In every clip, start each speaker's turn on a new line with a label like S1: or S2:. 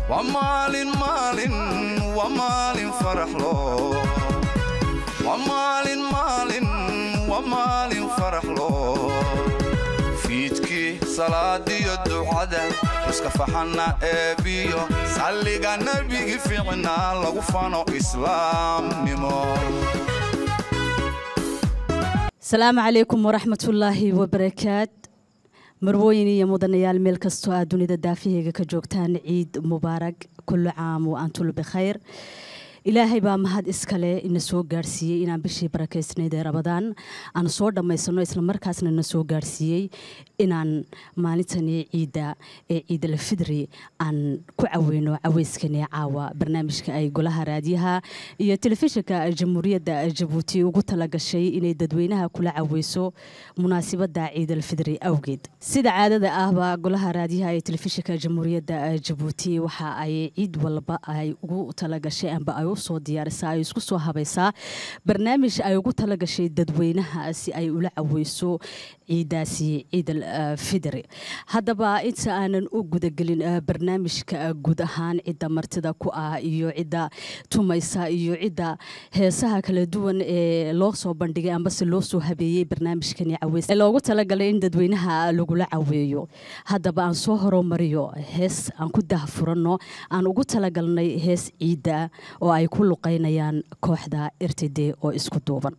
S1: waa maalin maalin waa maalin faraxlo waa maalin maalin waa maalin faraxlo fiidkii salaadiyo ducada iska faxanna eebiyo salliga nebigi fiicnaa lagu fano islaamnimo
S2: asalaamu calaykum waraxmatullaahi wabarakaat marwooyin iyo mudanayaal meel kastoo aad dunida daafiheyga ka joogtaan ciid mubaarag kullu caam wa antul bikhayr ilaahay baa mahad iskale ina soo gaarsiiyey inaan bishii barakeysnayd ee rabadaan aan soo dhammaysano islamarkaasna na soo gaarsiiyey inaan maalintani ciidda ee ciidalfidri aan ku caweyno caweyskani caawa barnaamijka ay golaha raadiyaha iyo telefishinka jamhuuriyadda jabuuti ugu talagashay inay dadweynaha kula caweyso munaasibadda ciidalfidri awgeed sida caadada ahba golaha raadiyaha ee telefishinka jamhuuriyadda jabuuti waxa ay ciid walba ay ugu talagashay amba ay usoo diyaarisaa ay isku soo habaysaa barnaamij ay ugu talagashay dadweynaha si ay ula caweyso ciidaasi ciidal fidri haddaba inta aanan u gudagelin barnaamijka guud ahaan cidda martida ku ah iyo cidda tumaysa iyo cidda heesaha kala duwan ee loo soo bandhigay ambase loo soo habeeyey barnaamijkani caweys ee loogu talagalay in dadweynaha lagula caweeyo haddaba aan soo horumariyo hees aan ku dahfuranno aan ugu talagalnay hees ciidda oo ay ku luqaynayaan kooxda irtide oo isku duuban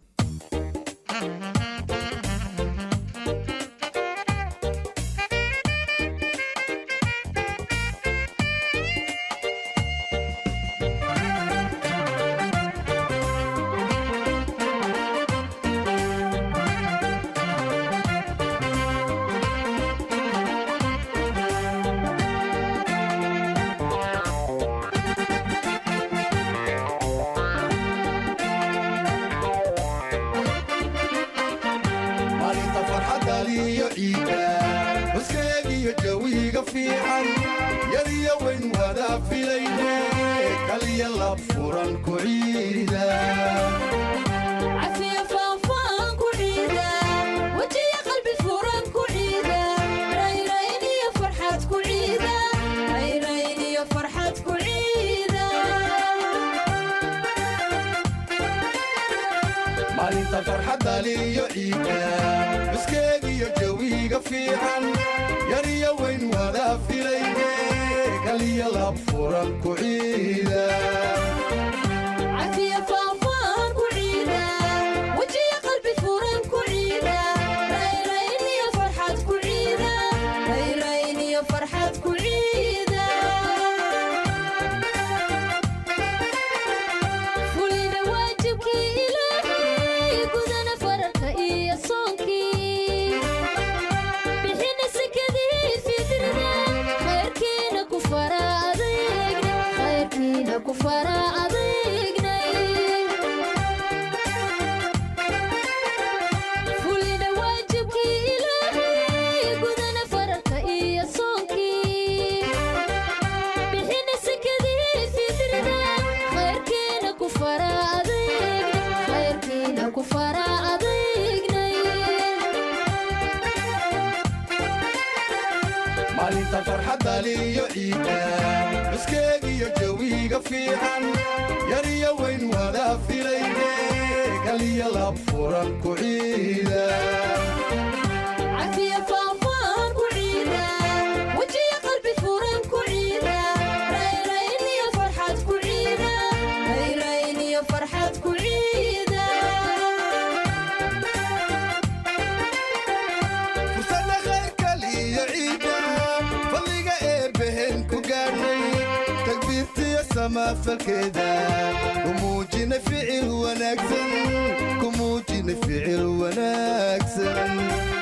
S3: maalinta farxadaliyo ciida huskeegiyo jawiga fiican yadiyo weyn wada filayne kaliya lab furan ku ciida
S4: cafiya faanfaan ku ciida wejiya qalbi furan ku ciida rayrayn iyo farxad ku ciida rayrayn iyo farxad ku ciida
S3: maalinta farxadaliyo ciida huskeegiyo jawiga fiican yadiyo weyn wada filayne kaliya lab furan ku ciida
S4: cafiya faanfaan ku ciida wejiya qalbi furan ku ciida rayrayn iyo farxad ku ciida rayrayn iyo farxad ku ciida fulina waajibkii ilaahay gudana fararka iyo soonkii bixina sekadii fitrida khayrkiina ku fara adeegna khayrkiina ku fara adeegnay fulina waajibkii ilaahay gudana fararka iyo soonkii bixina sekadii fitrida khayrkiina ku fara adeegna khayrkiina ku fara adeegnay
S3: maalinta farxadaliyo ciida huskeegiyo jawiga fiican yariyo weyn wada filayne kaliya lab furan ku ciida
S4: cafiya faanfaan ku ciida wejiya qalbi furan ku ciida rayrayn iyo farxad ku ciida rayrayn iyo farxad ku ciida
S3: fursada khayrkaliyo ciida fadliga eebbehen ku gaadhnay takbiirtiyo samafalkeeda ku muujina ficil wanaagsan ku muujina ficil wanaagsan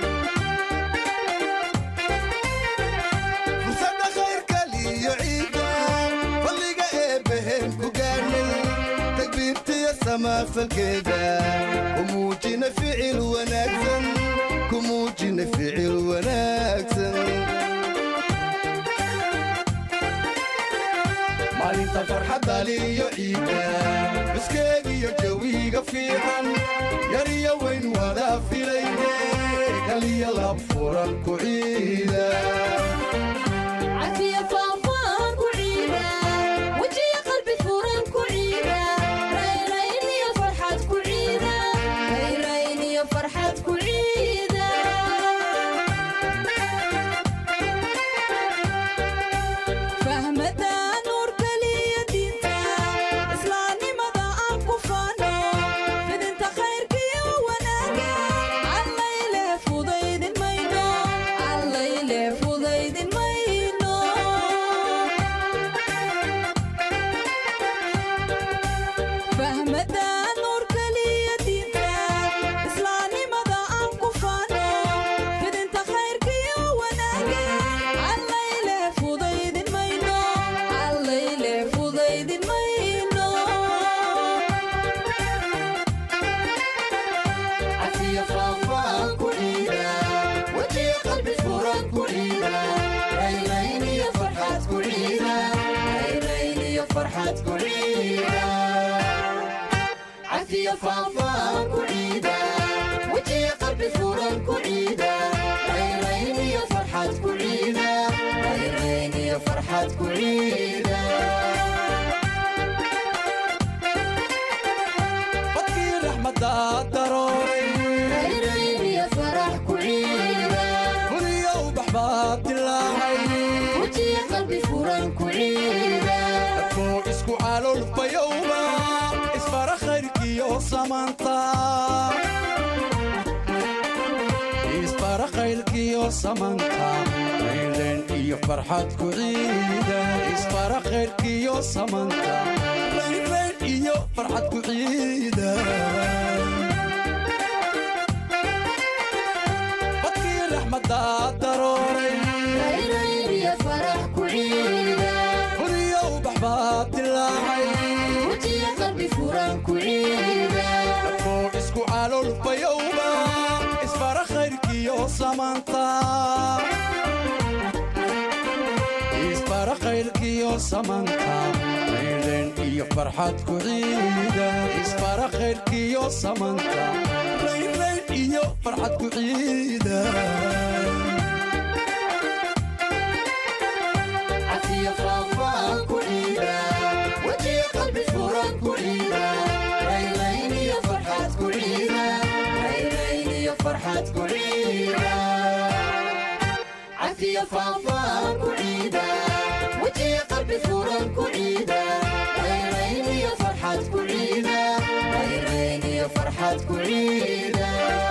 S3: fursada khayrkaliyo ciida fadliga eebbehen ku gaadhnay takbiirtiyo samafalkeeda ku muujina ficil wanaagsan ku muujina ficil wanaagsan maalinta farxadaliyo ciida huskeegiyo jawiga fiican yariyo weyn wada filayne kaliya lab furan ku ciida
S4: cafiya faanfaan ku ciida
S3: farxad ku ciida cafiya faafaan ku ciida wejiya qalbi furan ku ciida rayrayn iyo farxad ku ciida rayrayn iyo farxad ku ciida badkii raxmadda darooray
S4: rayrayn iyo farax ku ciida
S3: guriyo ubax baad dilaacay
S4: wejiya qalbi furan ku ciida
S3: dadkoo isku caloolfayowba isfara khayrkiyo samaanta isfara khayrkiyo samanta rayren iyo farxad ku ciida isfara khayrkiyo samanta rayren iyo farxad ku ciida badkii raxmadda darooray
S4: rayrayn iyo farax ku ciida
S3: guriyo ubax baad dilaacay
S4: wejiya qalbi furan ku ciida
S3: dadkoo isku caloolfayowba isfara khayrkiyo samanta isfara khayrkiyo samanta rayren iyo farxad ku ciida isfara khayrkiyo samanta rayren iyo farxad ku ciida
S4: cafiya faafaan ku ciida wejiya qalbi furan ku ciida rayrayn iyo farxad ku ciida rayrayn iyo farxad ku ciida cafiya faafaan ku ciida wejiya qalbi furan ku ciida rayrayn iyo farxad ku ciida rayrayn iyo farxad ku ciida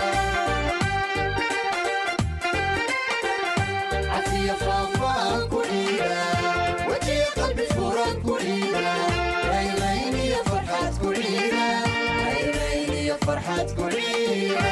S4: cafiya faafaan ku ciida wejiya qalbi furan ku ciida rayrayn iyo farxad ku ciida rayrayn iyo farxad ku ciida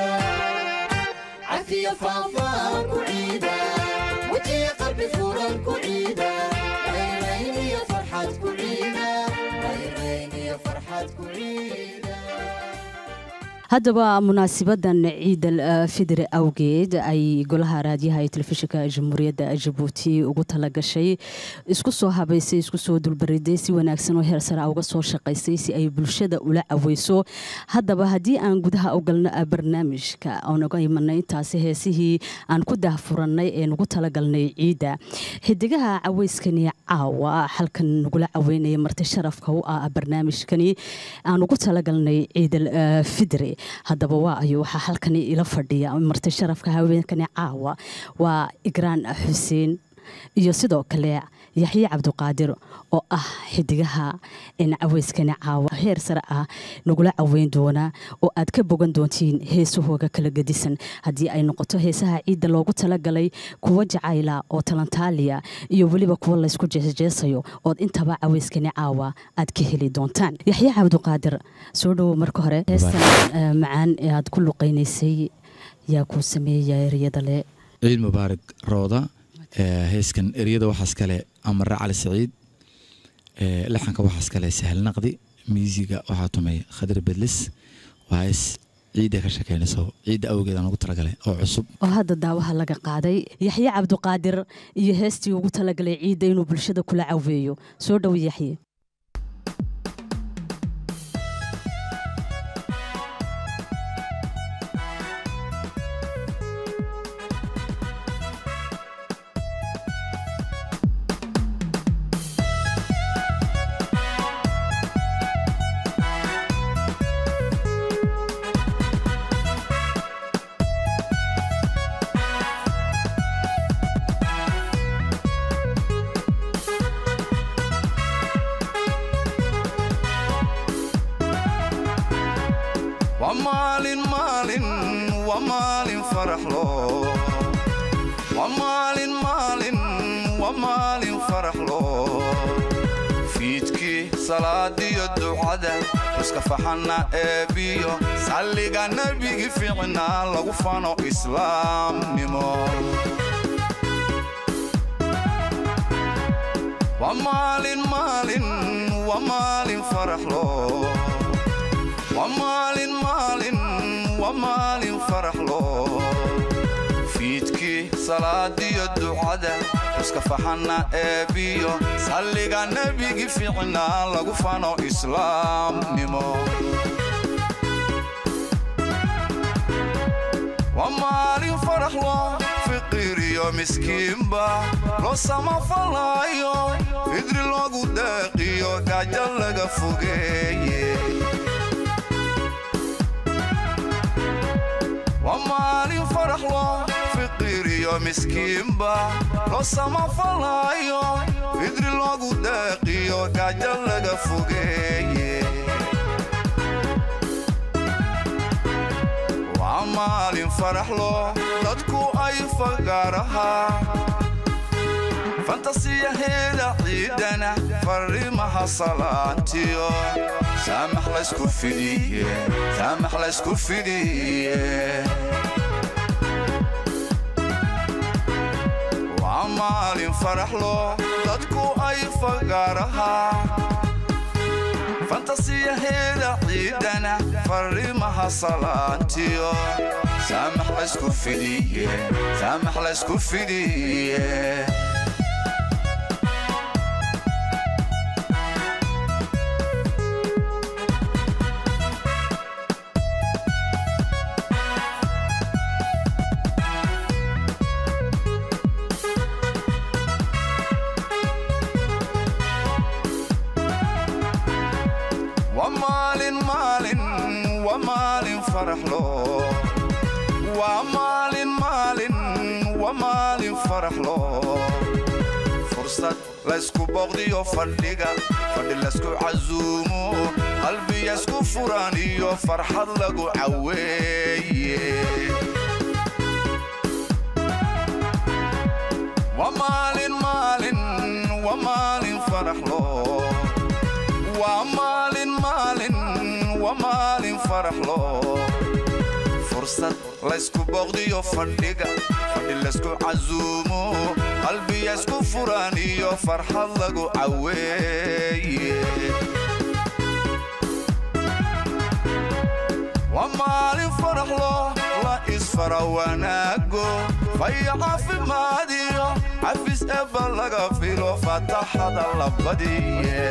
S4: cafiya faafaan ku ciida wejiya qalbi furan ku ciida rayrayn iyo farxad ku ciida rayrayn iyo farxad ku ciida
S2: haddaba munaasibadan ciidal eh, fidri awgeed ay golaha raadiyaha ee telefishinka jamhuuriyadda jabuuti ugu talagashay isku soo habaysay isku soo dulbariday si wanaagsan oo heer sare ah uga soo shaqaysay si ay bulshada ula caweyso haddaba haddii aan gudaha u galno ah barnaamijka oon uga imanay intaasi heesihii aan ku daahfurannay ee nugu talagalnay ciidda xidigaha caweyskani caawa halkan nagula caweynaya marti sharafka u ah barnaamijkani aan ugu talagalnay ciidal eh, fidri haddaba waa ayo waxaa halkani ila fadhiya marti sharafka haweenkani caawa waa igraan xuseen iyo sidoo kale yaxye cabdiqaadir oo ah xidigaha in caweyskani caawa heer sare ah nagula caweyn doona oo aad ka bogan doontiin heesahooga kala gedisan haddii ay noqoto heesaha ciidda loogu talagalay kuwa jacayla oo talantaaliya iyo weliba kuwa laysku jeesjeesayo ood intaba caweyskani caawa aad ka heli doontaan yaxye cabdiqaadir soo dhowow marka hore heestan eh, macaan ee aad ku luqaynaysay yaa kuu sameeya eryada le
S5: ciid mubaarak rooda ee, heeskan eryada waxaas kale amare cali saciid ee, laxanka waxaas kale sahal naqdi miisiga waxaa tumay khadir bedlis waa hees ciidda ka shekeynayso ciidda awgeed aan ugu talagalay oo cusub
S2: oo hadda daawaha laga qaaday yaxye cabdiqaadir iyo heestii ugu talagalay ciidda inuu bulshada kula caweeyo soo dhow yaxye
S1: waa maalin maalin waa maalin faraxlo waa maalin maalin waa maalin faraxlo fiidkii salaadiyo ducada iska faxana eebiyo salliga nebigi ficnaa lagu fano islaamnimo waa maalin maalin waa maalin faraxlo waa maalin maalin waa maalin faraxlo fiidkii salaadiyo ducada iska faxana eebiyo salliga nebigi ficnaa lagu fano islaamnimo waa maalin farax loo fiqiriyo miskiinba loo samafalaayo fidri loogu deeqiyo gaajo laga fogeeye waa maalin farax loo fiqiriyo miskiinba loo samafalaayo fidri loogu deeqiyo gaajo laga fogeeye waa maalin faraxlo dadku ay fagaaraha fantasiyaheeda ciidana fariimaha salaantiyo saamax laysku fidiye saamax laysku fidiye waa maalin faraxlo dadku ay fagaaraha fantasiyaheeda ciidana fariimaha salaantiyo saamax laysku fidiye saamax laysku fidiye waa maalin maalin waa maalin faraxlo waa maalin maalin waa maalin faraxlo fursad laysku boqdiyo fadhiga fadhi laysku casuumo qalbiya isku furan iyo farxad lagu caweeye waa maalin maalin waa maalin faraxlo waa maalin maalin waa maalin faraxlo fursad laysku boqdiyo fadhiga fadhi laysku casuumo qalbiya isku furan iyo farxad lagu caweeye waa maalin faraxlo la isfara wanaago faya caafimaadiyo xafis eba laga filo fataxada labadiye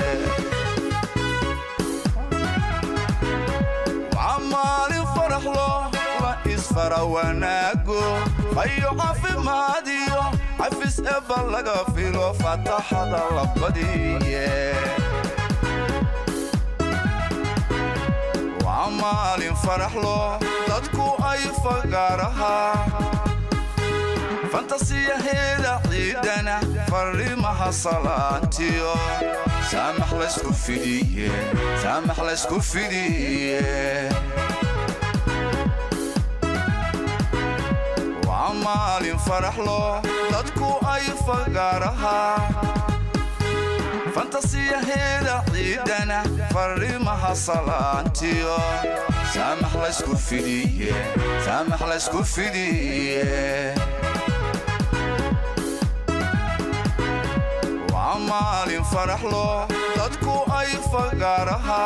S1: waa maalin faraxlo la isfara wanaago fayo caafimaadiyo xafis eba laga filo fataxada labadiye waa maalin faraxlo dadku ay fagaaraha fantasiyaheeda ciidana fariimaha salaantiyo saamax laysku fidiye saamax laysku fidiye waa maalin faraxlo dadku ay fagaaraha fantasiyaheeda ciidana fariimaha salaantiyo saamax laysku fidiye saamax laysku fidiye waa maalin faraxlo dadku ay fagaaraha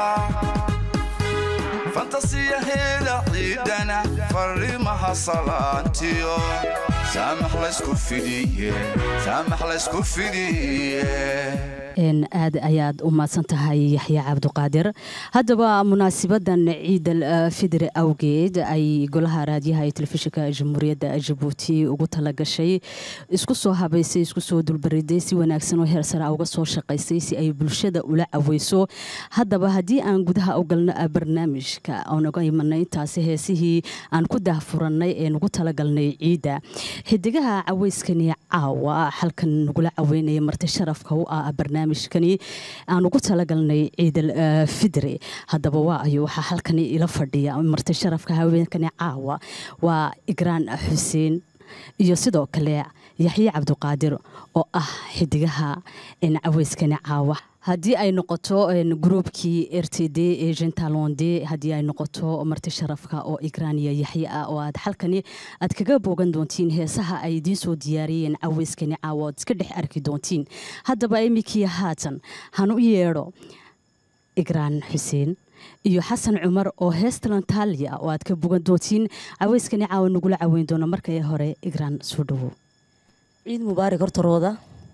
S1: fantasiyaheeda ciidana fariimaha salaantiyo saamax laysku fidiye saamax laysku fidiye
S2: een aad ayaad u mahadsan tahay yaxya cabduqaadir haddaba munaasibadan ciidal eh, fidri awgeed ay golaha raadiyaha ee telefishinka jamhuuriyadda jabuuti ugu talagashay isku soo habaysay isku soo dulbariday si wanaagsan oo heer sare uga soo shaqaysay si ay bulshada ula caweyso haddaba haddii aan gudaha u galno ah, barnaamijka oon uga imanay intaasi heesihii aan ku daahfurannay ee nugu talagalnay ciidda xidigaha caweyskani caawa halkan nagula caweynaya marti sharafka u ah barnaamijkani aan ugu talagalnay ciidal eh, fidri haddaba waa ayo waxaa halkani ila fadhiya marti sharafka haweenkani caawa waa igraan xuseen iyo sidoo kale yaxye cabduqaadir oo ah xidigaha een, caweyskani caawa haddii ay noqoto een, gruubkii r t d ee gentalonde haddii ay noqoto marti sharafka oo igraaniya yaxye ah oo aad halkani aad kaga boogan doontiin heesaha ay idiin soo diyaariyeen caweyskani caawa ood iska dhex arki doontiin haddaba iminkii haatan han u yeedho igraan xuseen iyo xasan cumar oo heesta taaliya oo aad ka bogan doontiin caweyskani caawa nagula caweyn doono markay hore igraan soo dhawow
S6: ciid mubaarak horta rooda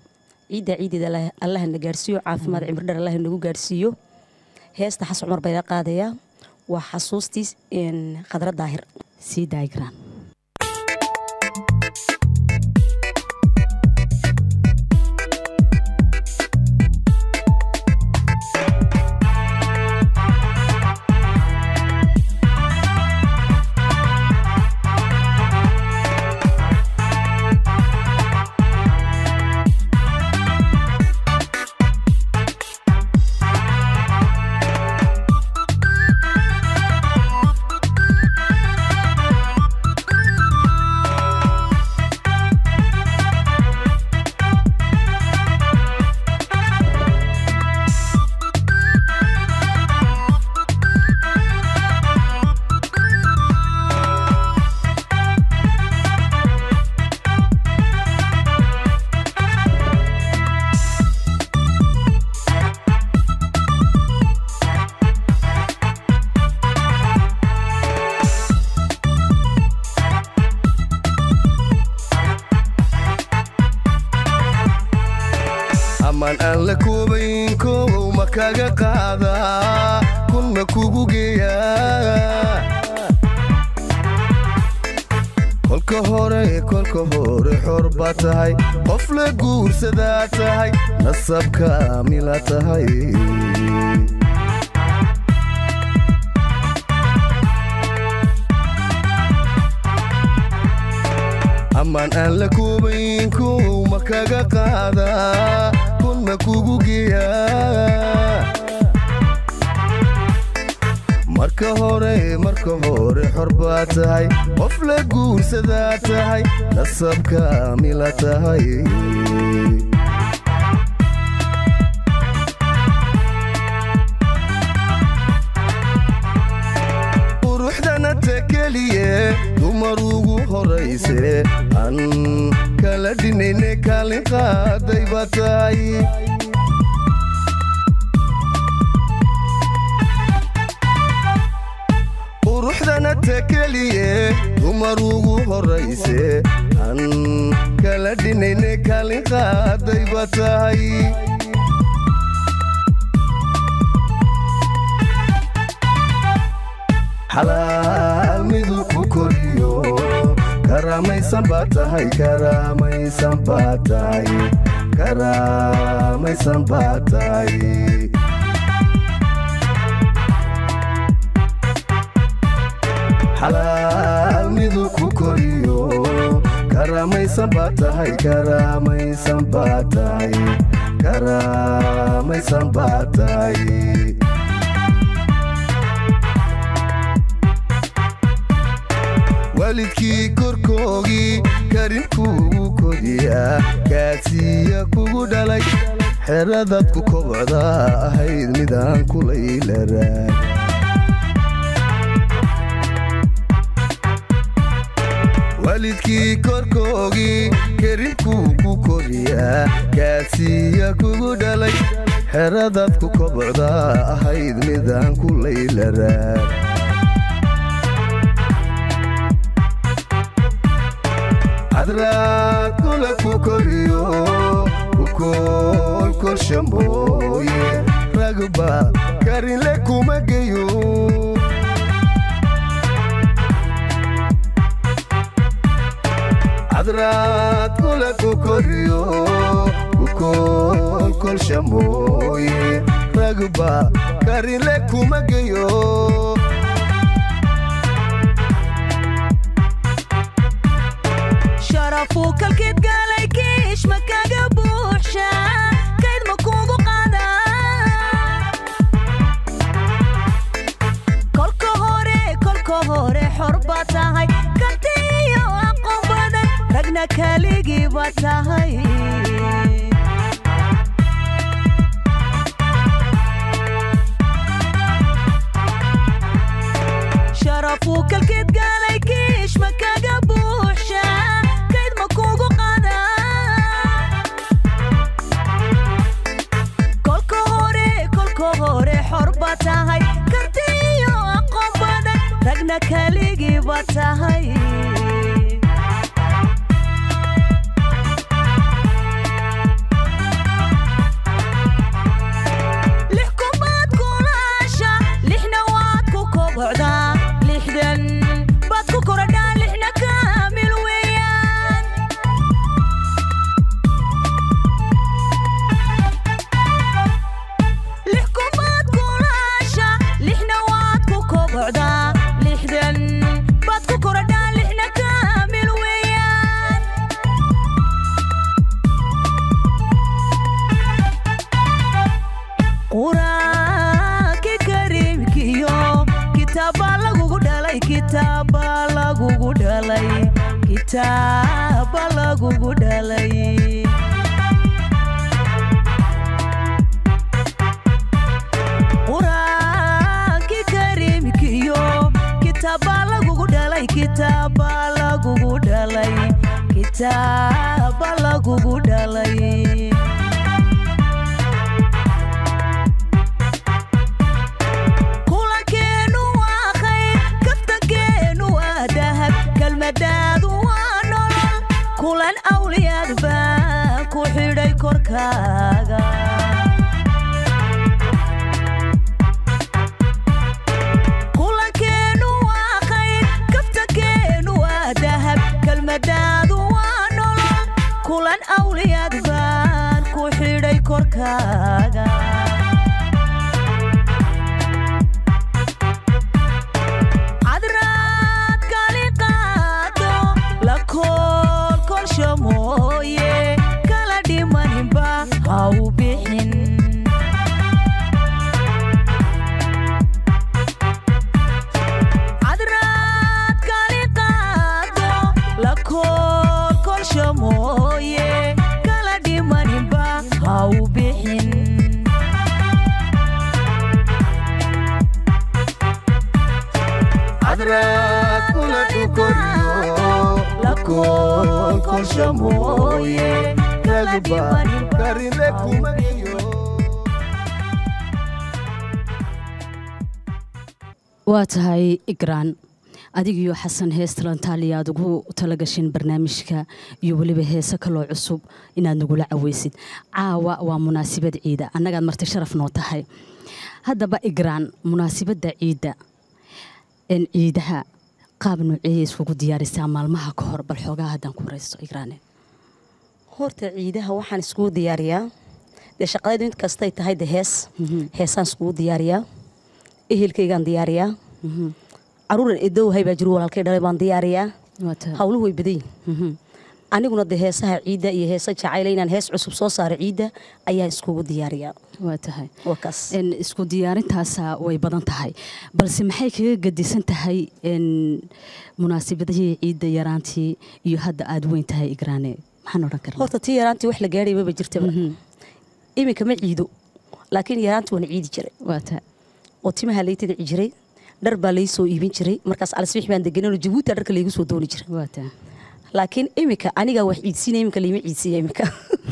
S6: ciidda ciideeda Allah- allaha na gaarsiiyo caafimaad cimri dheer allaha nagu gaarsiiyo heesta xas cumar baa ila qaadayaa waa xasuustiis een, khadra daahir
S2: sii daayigraan
S7: amaan aan la koobayn koowow ma kaga qaadaa kun ma kugu geeyaa kolka hore kolka hore xor baa tahay qof la guursadaa tahay nasabka mila tahay amaan aan la koobayn koowow ma kaga qaadaa kun ma kugu geeyaa marka hore marka hore xor baa tahay qof la guursadaa tahay nasabka mila tahay quruxdana ta keliye dumar ugu horayse aan kala dhinayne kaalin qaaday baa tahay quruxdana ta keliye dumar ugu horayse aan kala dhinayne kaalin qaaday baa tahay xalaal midu ku koriyo karaamaysan baa tahay karaamaysan baa tahay karaamaysan baa tahay xalaal midu ku koriyo karaamaysan baa tahay karaamaysan baa tahay karaamaysan baa tahay waalidkii korkoogii karinkuugu kodiyaa kaadsiiya kugu dhalay xeradaad ku kobocda ahayd midaan kulaylaraan waalidkii korkoogii karinkuu ku koriyaa kaadsiiya kugu dhalay xeradaad ku kobocda ahayd midaan kulaylaraan cadraad kula ku koriyo kukoolkolshamooye ragba karinle kuma geyo cadraad kula ku koriyo kukoolkolshamooye ragba karinle kuma geyo
S8: sharafuu kalkeed gaalay kiish ma kaga buuxsha kayd ma kugu qaada kolka hore kolka hore xor baa tahay karti iyo aqoon badan ragna kaligii baa tahay sharafuu kalkeed gaalay kiish ma kaga buuxsha kayd ma kugu qaada kolka hore kolka hore xor baa tahay karti iyo aqoon badan ragna kaligii baa tahay kitaaba lagugu dhalay qur-aankii kariimkiyo kitaaba lagugu dhalay kitaaba lagugu dhalay kitaaba lagugu dhalay kulankeenu waa khayr kaftankeenu waa dahab kelmadaadu waa nolol kulan awliyaad baa ku xidhay korkaaga kulankeenu waa khayr kaftankeenu waa dahab kelmadaadu waa nolol kulan awliyaad baan ku xidhay korkaaga cadraad kali qaado la koolkolsho mooye kala dhimaninba ha u bixin cadraad kali qaado la koolkolsho mooye kala dhimaninba ha u bixin
S7: cadraad kula dhukoriyo lakoolkolsha mooye kaguba karine kumagiyo
S2: waa tahay igraan adigiyo xasan hees talantaali aad ugu talagashin barnaamijka iyo weliba heese kaloo cusub inaad nagula caweysid caawa waa munaasabad ciida annagaad marti sharaf noo tahay haddaba igraan munaasabadda ciidda een ciidaha qaab nooceeya iskugu diyaarisaa maalmaha ka hor bal xoogaa haddaan ku waraysto igraane
S6: horta ciidaha waxaan iskugu diyaariyaa dee shaqadaydu int kastay tahay de hees heesaan iskugu diyaariyaa ehelkaygaan diyaariyaa caruuran edowhay baa jiru walaalkay dhalay baan diyaariyaa
S2: waa tahay
S6: hawluhu way badan yihin
S2: Mhm.
S6: aniguna de heesaha ciidda iyo heesa jacayla inaan hees cusub soo saaro ciidda ayaan iskugu diyaariyaa
S2: waa tahay
S6: waa kaas
S2: een isku diyaarintaasa way badan tahay balse maxay kaga gadisan tahay een munaasabadihii ciidda yaraantii iyo hadda aad weyn tahay igraane maxaan odhan karnaa
S6: horta tii yaraantii wax la gaadhay maba jirtaba iminka ma ciido laakiin yaraantii waan ciidi jiray
S2: waa tahay
S6: oo timaha lay tadici jiray dhar baa lay soo iibin jiray markaas alsbix baan deganano jabuuta dharka laygu soo dooni jiray
S2: waa tahay
S6: laakiin iminka anigaa wax ciidsiinaya iminka layma ciidsiiya iminka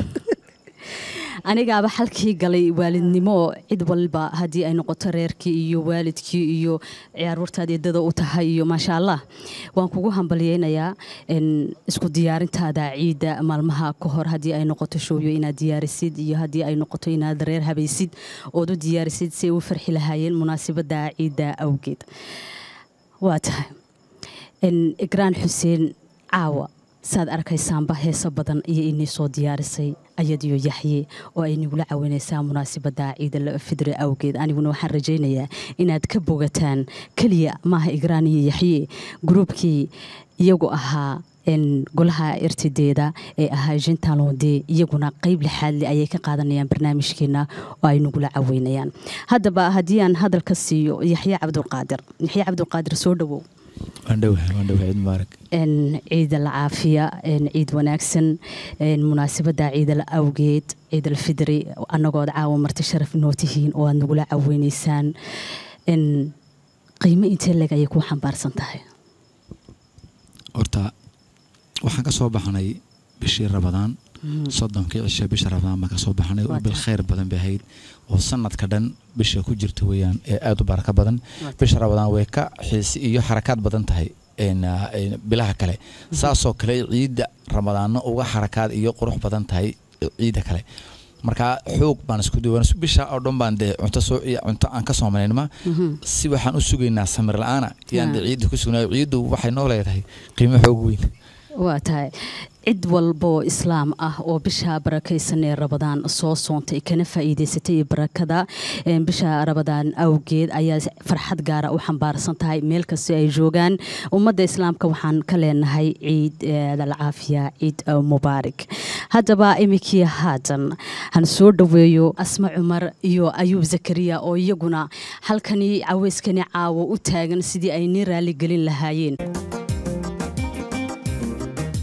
S2: anigaaba xalkii galay waalidnimo cid walba haddii ay noqoto reerkii iyo waalidkii iyo ciyaarwartaad eedada u tahay iyo maasha allah waan kugu hambalyeynayaa n isku diyaarintaada ciidda maalmaha ka hor haddii ay noqoto showyo inaad diyaarisid iyo haddii ay noqoto inaad reer habaysid ood u diyaarisid si ay u farxi lahaayeen munaasabada ciidda awgeed waa tahay n igraan xuseen caawa saad arkaysaanba heeso badan iyo inii soo diyaarisay ayadiyo yaxye oo ay nigula caawinaysaa munaasabada ciidal fidre awgeed aniguna waxaan rajaynayaa inaad ka bogataan keliya maaha igraan iyo yaxye gruubkii iyagu ahaa n golaha irtideeda ee ahaa jentalonde iyaguna qeyb lixaadle ayay ka qaadanayaan barnaamijkeena oo ay nagula caweynayaan haddaba haddii aan hadalka siiyo yaxye cabdulqaadir yaxye cabdulqaadir soo dhawow
S5: waan dhowahay waan dhowahay ciid mubaarak
S2: n ciid alcaafiya n ciid wanaagsan n munaasabada ciidal awgeed ciid alfidri annagood caawa marti sharaf noo tihiin oo aad nagula caweynaysaan n qiimo intee leeg ayay ku xambaarsan tahay
S5: horta waxaan ka soo baxnay bishii rabadaan soddonkii cishe bisha rabadaan baan ka soo baxnay oo bil khayr badan bay ahayd oo sanadka dhan bisha ku jirta weeyaan ee aada u baraka badan bisha rabadaan way ka xiisi iyo xarakaad badan tahay een, ah, een, bilaha kale saasoo kale ciidda ramadaano uga xarakaad iyo qurux badan tahay ciidda kale marka xoog baan isku duwan bisha oo dhan baan dee cunto soo iyo cunto aan ka soomaynma si waxaan u sugaynaa samir la-aana yaan dee ciidda ku sugnaayo ciiddu waxay noo leedahay qiimo xoog weyn
S2: waa tahay cid walboo islaam ah oo bisha barakaysan ee rabadaan soo soontay kana faa'iidaysatay barakada een, bisha rabadaan awgeed ayaa farxad gaara u xambaarsan tahay meel kasta ay joogaan ummadda islaamka waxaan ka leenahay ciid eh, alcaafiya ciid eh, mubaarak haddaba iminkii haatan han soo dhoweeyo asma cumar iyo ayuub zakariya oo iyaguna halkani caweyskani caawo u taagan sidii ay ni raaligelin lahaayeen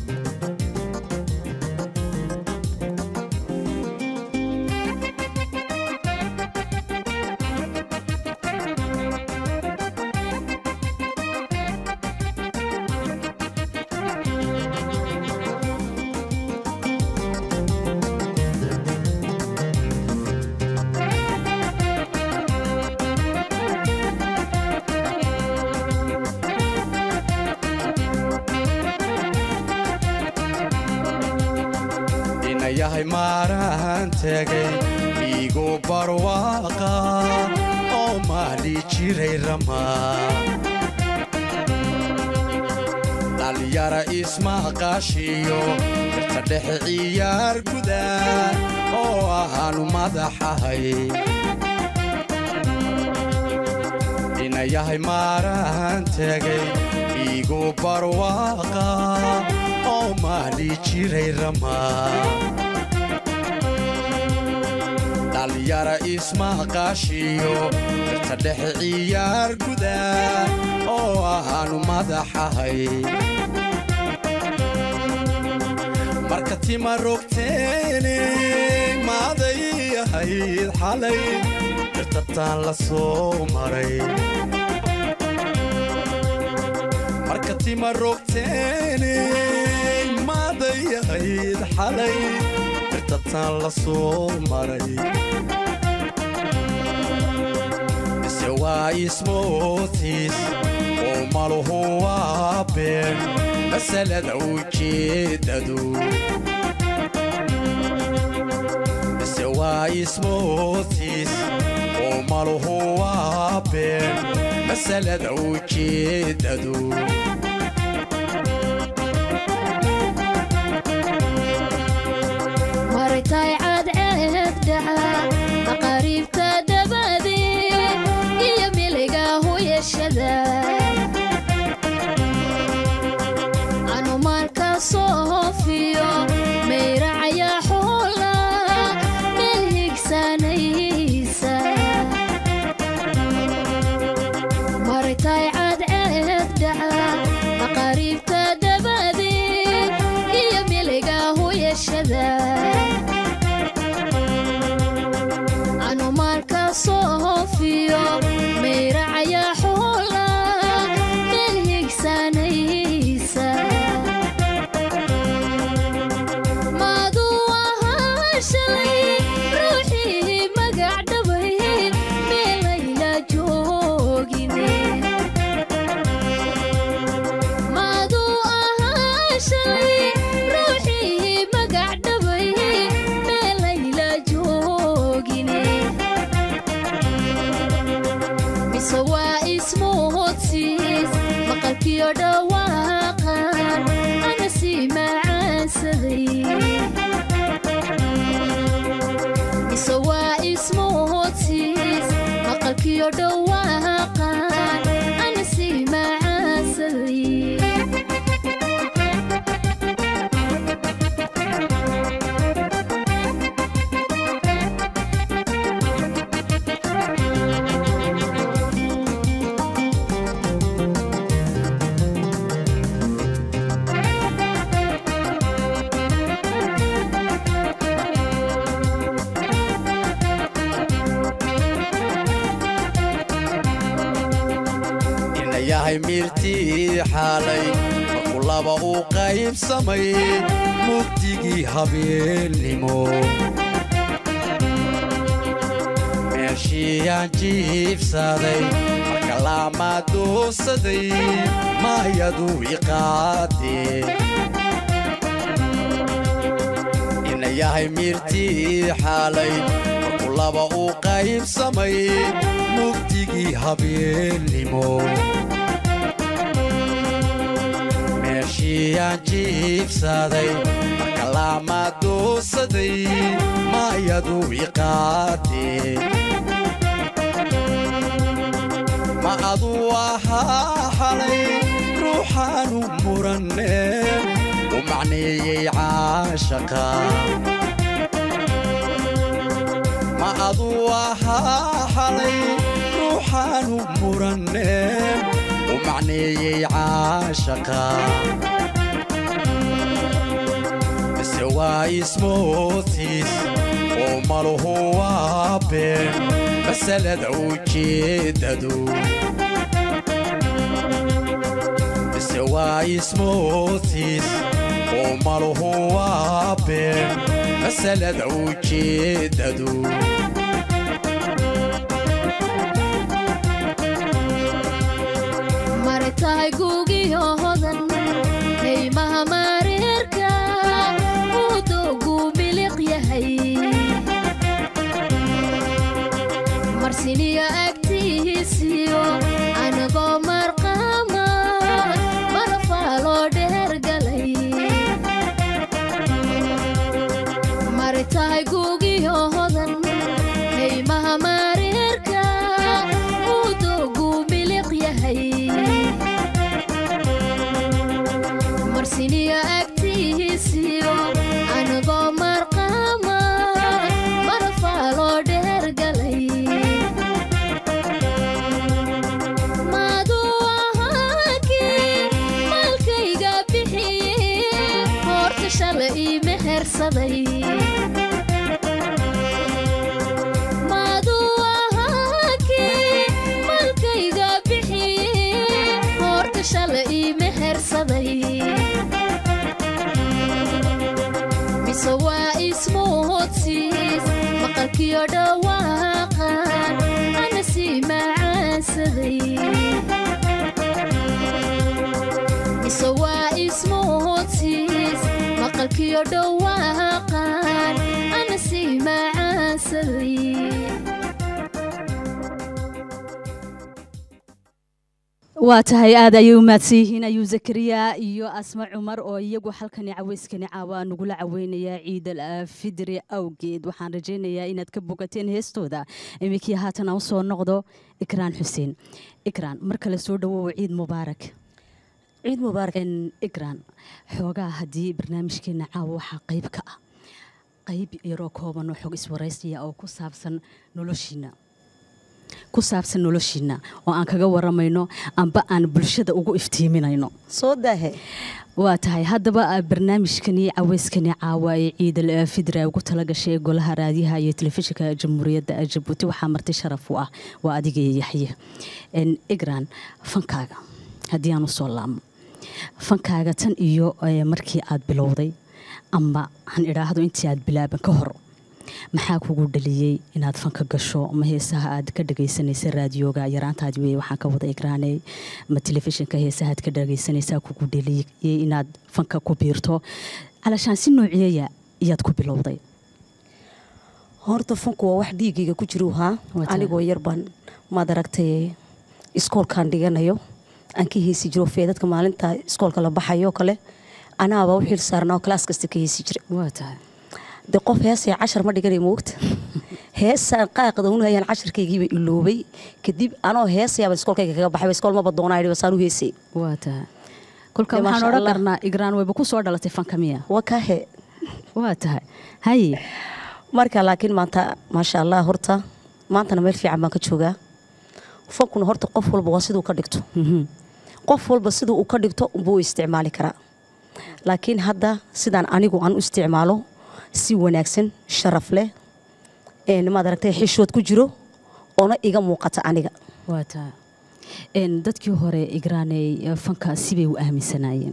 S9: yahay maaraan tegay iigu barwaaqa oo maali jiray ramaa dhalinyara ismaqaashiyo jirta dhexe ciyaar guda oo ahaanu madaxahay ina yahay maaraan tegay iigu barwaaqa oo maali jiray ramaa dhalinyara ismaqaashiyo jirta dhexe ciyaar guda oo ahaanu madaxahay marka tima rogteene maaday ahayd xalay dirtataan la soo maray marka tima rogteene maaday ahayd xalay dirtataan la soo maray mise waa ismootiis oo maluhu waa been masalada ujeedadu mise waa ismootiis oo maluhu waa been masalada ujeedadu
S10: maritay cadceedda maqaariibta dabadeed iyo miliga huyashada anumaanka soofiyo mayracaya xoola meel higsanaysa maritay cadceedda maqaariibta dabadeed iyo miliga huyashada anumaanka soofiyo mayracaya xoola meel higsanaysa maaduu ahaa shalay ruuxii magac dhabay meelayla joogine maaduu ahaa shalay ruuxii magac dhabay meelayla joogine mise waa ismuhudsiis maqalkiyo dhawaaqan ana sii macaansaday mise waa ismuhudsiis maqalkiyo dhawaaqan ana sii macaansaday
S9: ina yahay miirtii xaalay markuu laba u qaybsamay mugdigii habeennimo meeshiyaan jiibsaday marka laamaa doosaday maayadu iqaadee ina yahay miirtii xaalay markuu laba u qaybsamay mugdigii habeennimo meeshiyaan jiibsaday marka laamaa doosaday maayadu iqaadee ma aduu ahaa xalay ruuxaanu muranne u macneeyey caashaqa ma aduu ahaa xalay ruuxaanu muranne u macneeyey caashaqa mise waa ismootiis oo maluhu waa been masalada ujeedadu mise waa ismootiis oo maluhu waa been masalada ujeedadu
S10: maritahay gugiyo hodan kaymaha mareerka uu doogu miliqya marsiniyo agtiisiyo anagoo marqaama marafaaloo dheergalay mari tahay gugiyo hodan kaymaha mareerka uu doogu miliq yahay marsiniyo agtiisiyo anagoo marqaama marafaaloo dheergalay maaduu ahaakii maalkayga bixiye hoorta shala ii mehersaday maaduu ahaakii maalkayga bixiye hoorta shala ii mehersaday mise waa ismuudsiis maqalkiyo dhawaaqan ana sii macaansaday mise waa ismuudsiis maqalkiyo dhawaaqan ana sii macaansaday
S2: waa tahay aad ayay u mahadsan yihiin ayuu zakariya iyo asma cumar oo iyagu halkani caweyskani caawa nagula caweynayaa ciidal fidri awgeed waxaan rajaynayaa inaad ka bogateen heestooda iminkii haatan aan usoo noqdo ikraan xuseen ikraan mar kale soo dhawow ciid mubaarak
S6: ciid mubaarak
S2: ikraan xoogaa haddii barnaamijkeena caawa waxaa qayb ka ah qayb yaroo kooban oo xog iswaraysiya oo ku saabsan noloshiina ku saabsan noloshiina oo aan kaga waramayno amba aan bulshada ugu iftiiminayno
S6: soo daahe
S2: waa tahay haddaba ah, barnaamijkani caweyskani caawa ee ciidal eh, fidra ugu talagashay ee golaha raadiyaha iyo telefishinka jamhuuriyadda jabuuti waxaa marti sharaf u ah waa adiga iyo yaxye En, igran fankaaga haddii aan usoo laabmo fankaaga tan iyo eh, markii aad bilowday ama han idhaahdo intii aad bilaaban ka hor maxaa kugu dhaliyey inaad fanka gasho ma heesaha aad ka dhagaysanaysa raadiyooga yaraantaadi wey waxaan ka wada igraanay ma telefishinka heesaha aad ka dhagaysanaysaa kugu dhaliyey inaad fanka ku biirto calashaan si noociyeya iyaad ku bilowday
S6: horta funku waa wax dhiigayga ku jiru haa
S2: Waa tahay.
S6: anigoo yar baan maad aragtay iskoolkaan dhiganayo aan ka heesi jiro feedadka maalinta iskoolka la baxayo kale anaaba u xil saarnaa oo kalaas kasta ka heesi jira
S2: waa tahay
S6: de qof heesaya cashar ma dhiganay moogta heesaan qaaqda unhayaan casharkaygiiba iloobay kadib anoo heesayaaba iskoolkayga kaga baxay iskool maba doonaa idhi basaan u heesay
S2: waa tahay kolka
S6: Dee,
S2: waxaan
S6: maasha
S2: odhan
S6: Allah.
S2: karnaa igraan wayba ku soo dhalatay fanka miya
S6: waa kahe
S2: waa tahay haye
S6: marka laakiin maanta maasha allah horta maantana meel fiican baan ka joogaa fankuna horta qof walba waa siduu ka dhigto
S2: Mhm.
S6: qof walba siduu u ka dhigto unbuu u isticmaali karaa laakiin hadda sidaan anigu aan u isticmaalo si wanaagsan sharaf leh een maad aragtay xishood ku jiro oona iga muuqata aniga
S2: waa tahay En, dadkii hore igraanay fanka sibay u aaminsanaayeen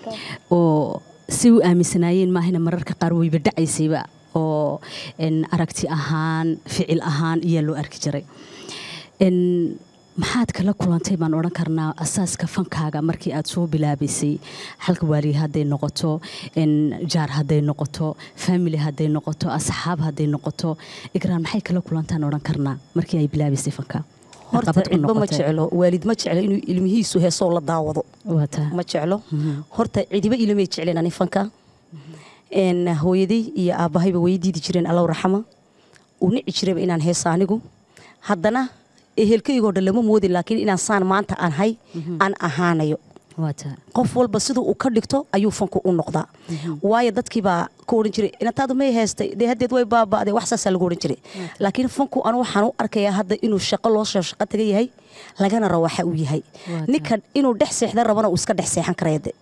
S2: oo si u aaminsanaayeen maahina mararka qaar wayba dhacaysayba oo en, aragti ahaan ficil ahaan iyaa loo arki jiray En, maxaad kala kulantay baan odhan karnaa asaaska fankaaga markii aad soo bilaabaysay xalka waali hadday noqoto en, jaar hadday noqoto family hadday noqoto asxaab hadday noqoto igraan maxay kala kulantaan odhan karnaa markii ay bilaabaysay fanka
S6: horta
S2: Caqabad ku
S6: cidba ma
S2: noqotay.
S6: jeclo waalid ma jeclo inuu ilmihiisu heesoo la daawado
S2: waa tahay
S6: ma jeclo horta cidiba ilamay jecleen ani fanka een hooyaday iyo aabahayba way diidi jireen allow raxama uu nici jirayba inaan heesa anigu haddana ehelkaygoo dhan lama moodi laakiin inaan saan maanta aan hay aan ahaanayo
S2: waa tahay
S6: qof walba siduu uu ka dhigto ayuu fanku u noqdaa waayo dadkii baa ka odhan jiray inantaadu may heestay dee haddeed way baaba'day wax saasaa lagu odhan jiray laakiin fanku anu waxaan u arkayaa hadda inuu shaqo loo soo shaqo taga yahay lagana rawaxa uu yahay
S2: Waa
S6: ninkan inuu dhex seexda rabana uu iska dhex seexan karaya de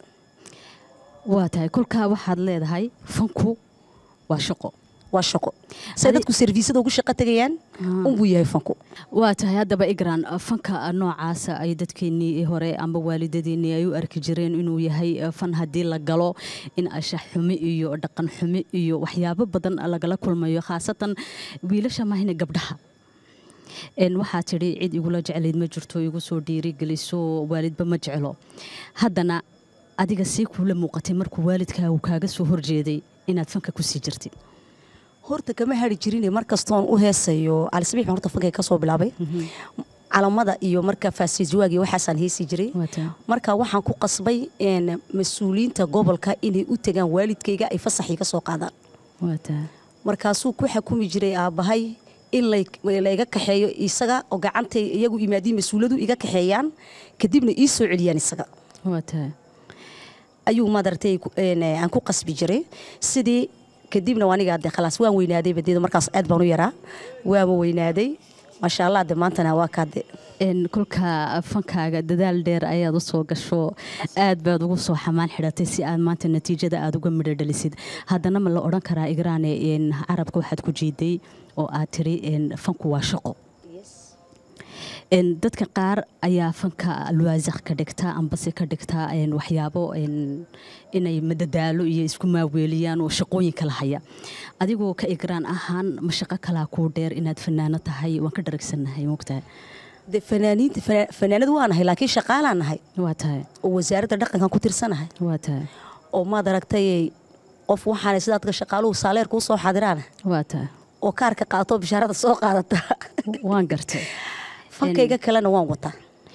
S2: waa tahay kolkaa waxaad leedahay fanku waa shaqo
S6: waa shaqo say dadku serviisada ugu shaqo tagayaan unbuu yahay fanku
S2: waa tahay haddaba igran fanka noocaasa ay dadkeenii hore amba waalidadeenii ay u arki jireen inuu yahay fan haddii la galo in ashax xumi iyo dhaqan xumi iyo waxyaabo badan lagala kulmayo khaasatan wiilasha maahina gabdhaha En waxaa tidhi cid igula jeclayd ma jirto igu soo dhiirigeliso waalidba ma jeclo haddana adiga sii kuula muuqatay markuu waalidkaagu kaaga soo horjeeday inaad fanka kusii jirtid
S6: horta kama hari jirine mar kastoon u heesayo calisabiix baan horta fankay ka soo bilaabay calamada iyo marka faasiiswaag iyo waxaasaan heesi jiray marka waxaan ku qasbay een, mas-uuliyiinta gobolka inay u tagaan waalidkayga ay fasax iga soo qaadaan markaasuu ku xakumi jiray aabbahay in lay- layga kaxeeyo isaga oo gacantay iyagu imaadiin mas-uuladu iga kaxeeyaan kadibna ii soo celiyaan isaga ayuu madartay ku- een, eh, aan ku qasbi jiray sidii kadibna aniga de khalaas waan weynaaday badeeda markaas aad baan u yaraa waaba weynaaday maasha allah de maantana waa kaade
S2: Een, kolka fankaaga dadaal dheer ayaad u soo gasho aad baad ugu soo xamaan xidhatay si aad maanta natiijada aad uga midho dhalisid haddana ma la odhan karaa igraane een, carabka waxaad ku jiiday oo aad tiri een, fanku waa shaqo Een, dadka qaar ayaa fanka alwaasaq ka dhigta ambase ka dhigta een, waxyaabo een, inay madadaalo iyo isku maaweeliyaan oo shaqooyin kala haya adigoo ka igraan ahaan ma shaqo kalaa kuu dheer inaad fanaano tahay waan ka dharagsannahay mogtahay
S6: de fanaaniinta fana- fanaanad waa nahay laakiin shaqaalaan nahay
S2: waa tahay
S6: oo wasaaradda dhaqankan ku tirsanahay
S2: waa tahay
S6: oo maad aragtay qof waxaana sidaadka shaqaaluhu saaleerka u soo xadiraan
S2: waa tahay
S6: oo kaarka qaato bishaarada soo qaadata
S2: waan gartay
S6: fankayga kalena waan wataa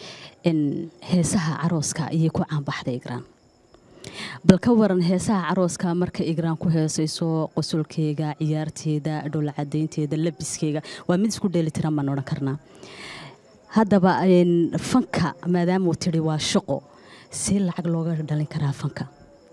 S2: in heesaha carooska ayay ku caanbaxday igraan bal ka waran heesaha carooska marka igraan ku heesayso qosolkeega ciyaarteeda dhowlacadaynteeda labiskeega waa mid isku dheelitiran baan odhan karnaa haddaba een, fanka maadaamuu tidhi waa shaqo si lacag looga dhalin karaa fanka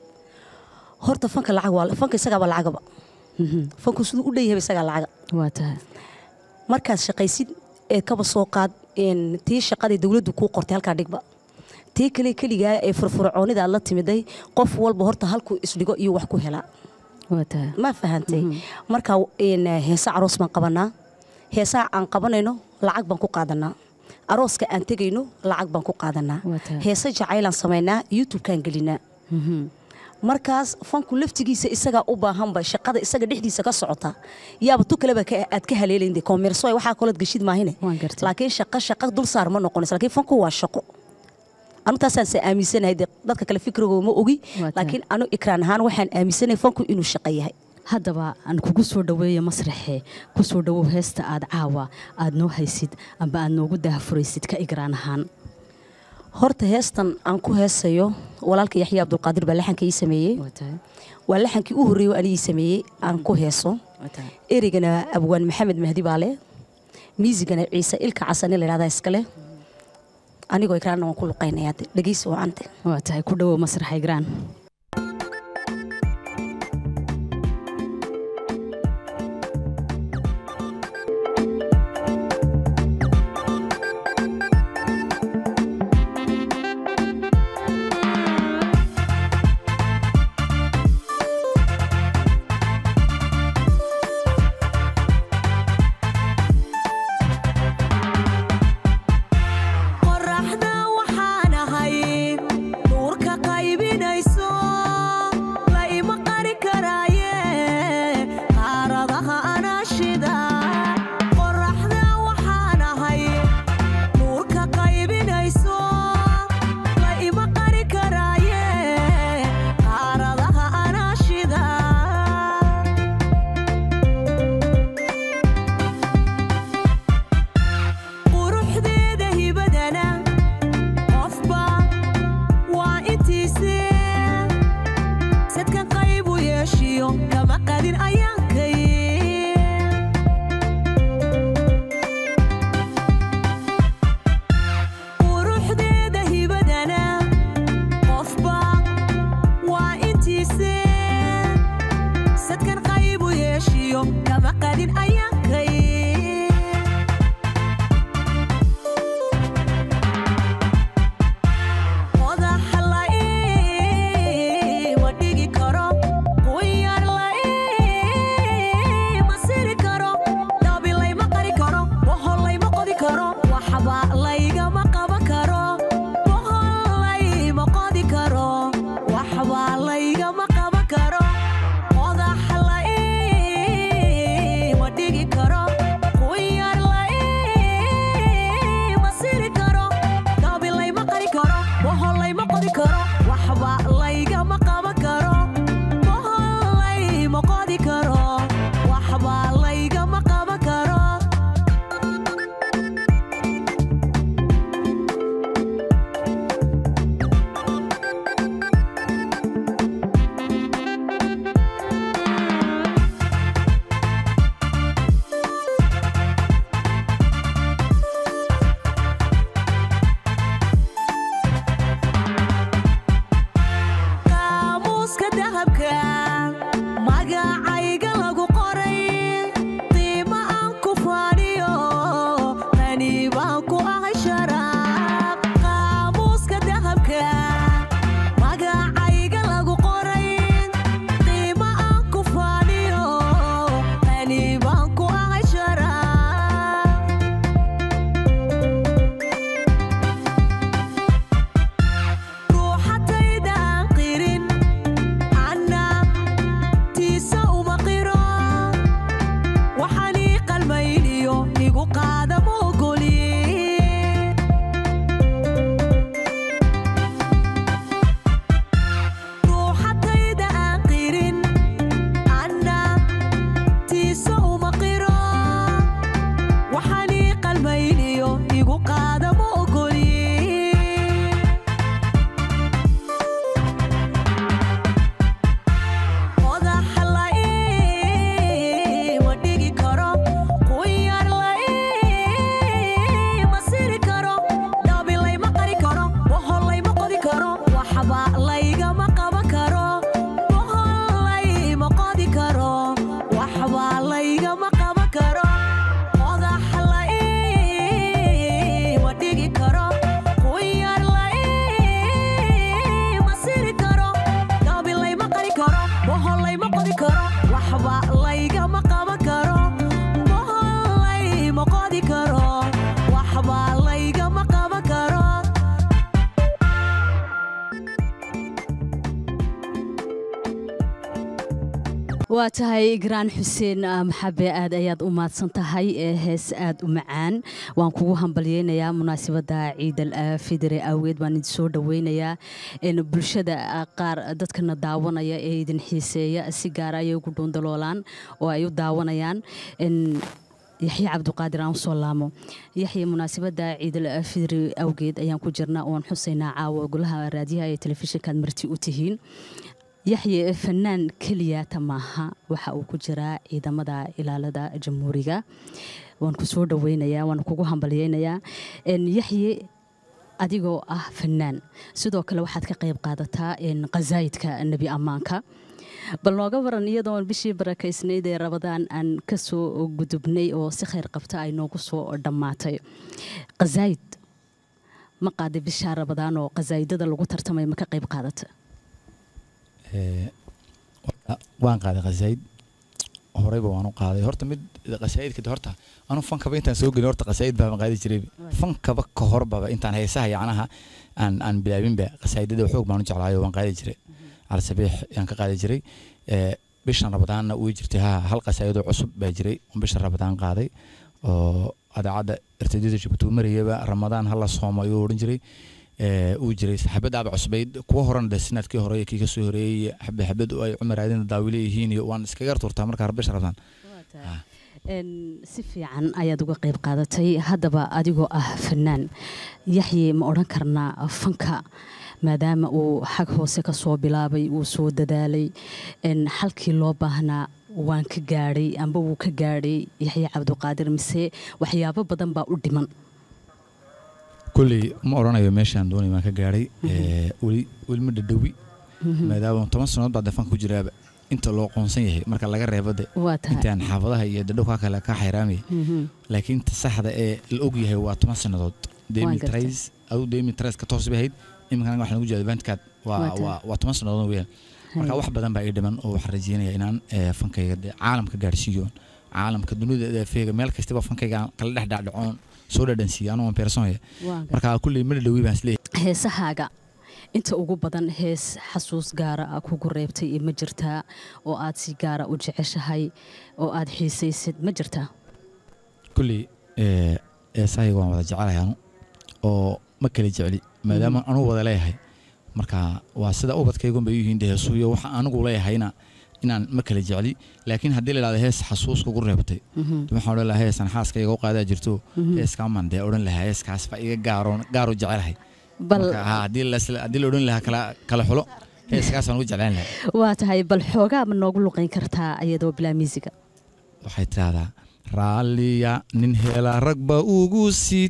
S6: horta fanka lacag waa fanka isagaaba lacagaba fanku siduu u dheeyahaba isagaa lacaga
S2: waa tahay
S6: markaad shaqaysid ee kaba soo qaad een, tii shaqadii dowladdu kuu qortay halkaa dhigba tii kale keligaa ee furfurcoonida aad la timiday qof walba horta halkuu isdhigo iyo wax ku helaa
S2: waa tahay
S6: ma fahantay marka een, heesa aroos baan qabanaa heesaha aan qabanayno lacag baan ku qaadanaa arooska aan tegayno lacag baan ku qaadanaa
S2: Waa tahay.
S6: heese jacaylaan samaynaa youtube-kaan gelinaa markaas fanku laftigiisa isagaa u baahanba shaqada isaga dhexdiisa ka socota yaaba tu kaleba ka- aad ka haleelinde komerso waxaa kalood geshid maahine
S2: Waan gartay.
S6: laakiin shaqa shaqa dul saar ma noqonayso laakiin fanku waa shaqo anu taasaan se aaminsanahay dee dadka kale fikrigoo ma ogi
S2: Waa tahay.
S6: laakiin anu ikraan ahaan waxaan aaminsanahay fanku inuu shaqo yahay
S2: haddaba aan kugu soo dhoweeyo masraxe ku soo dhowow heesta aad caawa aad noo haysid amba aad noogu daahfuraysid ka igraan ahaan
S6: horta heestan aan ku heesayo walaalka yaxya abdulqaadir baa laxanka ii sameeyey
S2: waa tahay
S6: waa laxankii u horreeyey oo anigii sameeyey aan ku heeso
S2: waa tahay
S6: ereygana abwaan maxamed mahdi baa leh miisigana ciise ilka casane la yidhahdaa iskale anigoo ikraanna waan ku luqaynayaa de dhegeysi wacante
S2: waa tahay ku dhowow masraxa igraan
S8: qoraxda waxaan ahay nuurka qaybinayso igu qaada ma ogoli ruuxadayda aan qirin anna tiisa uma qiro waxaan ii qalmayniyo igu qaada ma ogoli qodaxa la ii ma dhigi karo quyar la ii ma siri karo dhabi layma qari karo bohol layma qodi karo waxba laygama qaban karo bohol layma qodi karo waxba laygama qaban karo qodaxa la ii ma dhigi karo quyar la ii ma siri karo dhabi layma qari karo bohol layma qodi karo waxba laygama qaban karo bohol layma qodi karo waxba laygama qaban karo
S2: waa tahay graan xuseen ah, maxabe aad ayaad u mahadsan tahay ee hees aad u macaan waan kugu hambalyeynayaa munaasabada ciidal fidre awgeed baan idin soo dhaweynayaa En bulshada ah, qaar dadkana daawanaya ee idin xiiseeya si gaara ayay ugu dhuundaloolaan oo ay u daawanayaan En yaxye cabdiqaadir aan usoo laamo yaxye munaasabada ciidal fidri awgeed ayaan ku jirnaa oon xusaynaa caawa golaha raadiyaha ee telefishinkaad marti u tihiin yaxye fanaan keliyata maaha waxa uu ku jiraa ciidamada ilaalada jamhuuriga waan ku soo dhaweynayaa waan kugu hambalyeynayaa En yaxye adigoo ah fanaan sidoo kale waxaad ka qayb qaadataa en qasaayidka nebi ammaanka bal nooga waran iyadoon bishii barakaysnayd ee rabadaan aan ka soo gudubnay oo si khayr qabta ay noogu soo dhammaatay qasaayid ma qaaday bishaa rabadaan oo qasaayidada lagu tartamay ma ka qayb qaadata
S5: Ee, wa- waan qaaday qasaayid horeyba waan u qaaday horta mid qasaayidka horta anu fankaba intaan soo gelin horta qasaayid baan qaadi jiray fankaba ka horbaba intaan heesaha yacnaha aan aan bilaabinba qasaayidada xoog baan u jeclaayo waan qaadi jiray cali sabiix yaan ka qaadi jiray Ee, bishan rabadaanna way jirtay ha hal qasaayidoo cusub baa jiray oo bisha rabadaan qaaday oo adaacadda irtidada jabuuti marayaba ramadaan hala soomo ayuu odhan jiray ee, uu jiray xabadaaba cusbayd kuwa horena de sanadkii hore iyo kii kasoo horeeyey xabad xabad oo ay cumar aadina daawile yihiin iyo waan iskaga turtaa markaa bisha rabadaan
S2: En, si fiican ayaad uga qayb qaadatay haddaba adigoo ah fanaan yaxye ma odhan karnaa fanka maadaama uu xag hoose ka soo bilaabay uu soo dadaalay en, halkii loo baahnaa waan ka gaadhay amba wuu ka gaadhay yaxye cabdiqaadir mise waxyaabo badan baa u dhiman
S5: kulley ma odhanayo meeshaan doonay waan ka gaadhay Ee, weli weli ma dhadhowi maadaama toban sannadood baa defanka ku jiraaba inta loo qoonsan yahay marka laga reebo de
S2: waa tahay
S5: intaan xaafadaha iyo dadhowka kale ka xayraamaya
S2: Mhm.
S5: laakiin ta saxda ee la og yahay waa toban sannadood
S2: Waan gartay.
S5: demitrais adu demitrais ka toos bay ahayd iminkan waxaan ugu jeeda bandkaad
S2: Waa
S5: waa
S2: tahay.
S5: waa waa toban sannadood weeyaan marka wax badan baa ii dhiman oo waxaan rajeynaya inaan ee, fankayga dee caalamka gaadhsiiyo caalamka dunida eefeega meel kastaba fankayga aan kala dhex dhaadhacoon soo dhadhansiiyo anoo personaya
S2: Waan gartay.
S5: marka kulley ma dhadhowi baan isleeyahay
S2: heesahaaga inta ugu badan hees xasuus gaara ah kugu reebtay iyo ma jirtaa oo aad si gaara u jeceshahay oo aad xiisaysid ma jirtaa
S5: kulley ee, eesahayga waan wada jecelahay anu oo ma kala jecli maadaama anugu wada leeyahay marka waa sida ubadkaygun bay u yihiin dee heesuhu iyo waxa anigu leeyahayna inaan ma kala jecli laakiin haddii la idhahdo hees xasuus kugu reebtay de waxaan odhan lahaa heesan xaaskayga u qaadaa jirto heeskaaman dee odhan lahaa heeskaas ba iga gaaroon gaaru jecelahay
S2: bal
S5: marka haa, haddii la isla- haddii la odhan lahaa kala kala xulo heeskaasaan ugu jeclaan lahaa
S2: waa tahay bal xoogaa ma noogu luqayn kartaa iyadoo bilaa miisiga
S5: waxay tidahdaa raalliya nin hela ragba ugu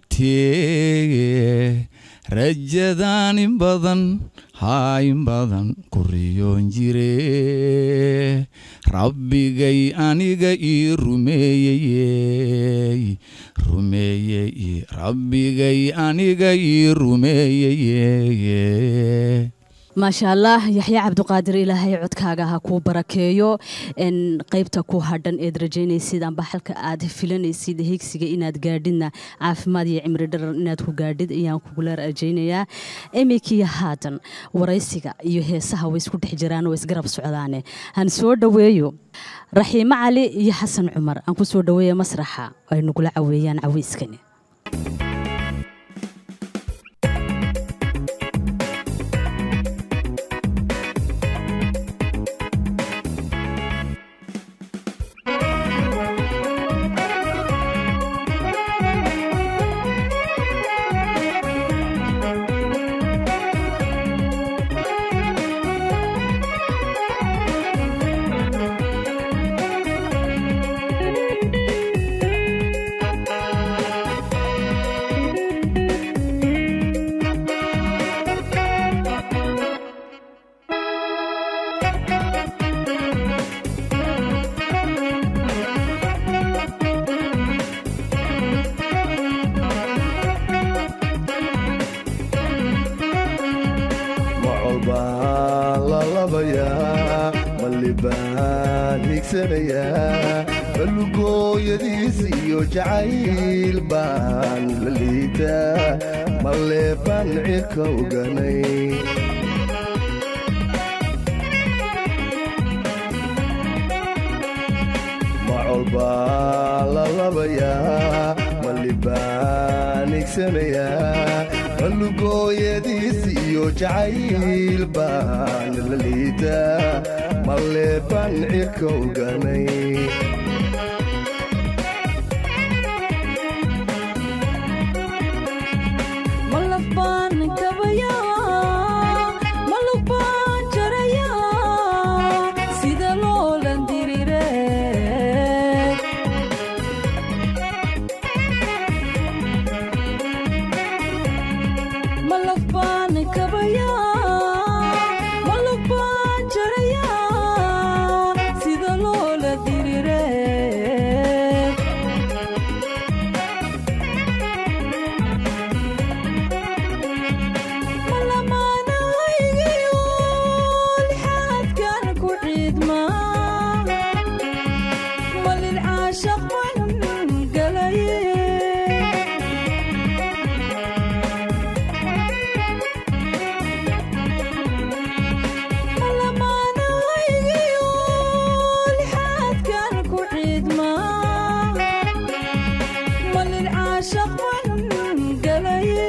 S5: sitee rajadaan in badan haa in badan ku riyoon jire rabbigay aniga ii rumeeyey rumeeyey rabbigay aniga ii rumeeyey
S2: maasha allah yaxya cabdiqaadir ilaahay codkaaga ha kuu barakeeyo n qaybta ku hadhan eed rajaynaysid amba halka aad filanaysid higsiga inaad gaadhidna caafimaad iyo cimri dharar inaad ku gaadhid ayaan kugula rajaynayaa imikiyo haatan waraysiga iyo heesaha way isku dhex jiraan oo isgarab socdaane han soo dhoweeyo raxiimo cali iyo xasan cumar aan ku soo dhoweeya masraxa ay nagula caweeyaan caweyskani
S7: macol baan lalabayaa malli baan higsanayaa balugooyadiis iyo jacayl baan la liitaa malle baan cirka oganay macol baan lalabayaa malli baan higsanayaa balugooyadiis iyo jacayl baan la liitaa malle baan cirka oganay
S11: malaf baan kabayaa malug baan jarayaa sida loolan dirire malaf baan kabayaa malug baan jarayaa sida loola dirire malamaanahaygiyo lixaadkan ku ciidmaa malin caashaq baan galaye malamaanahaygiyo lixaadkan ku ciidmaa malin caashaq baan galaye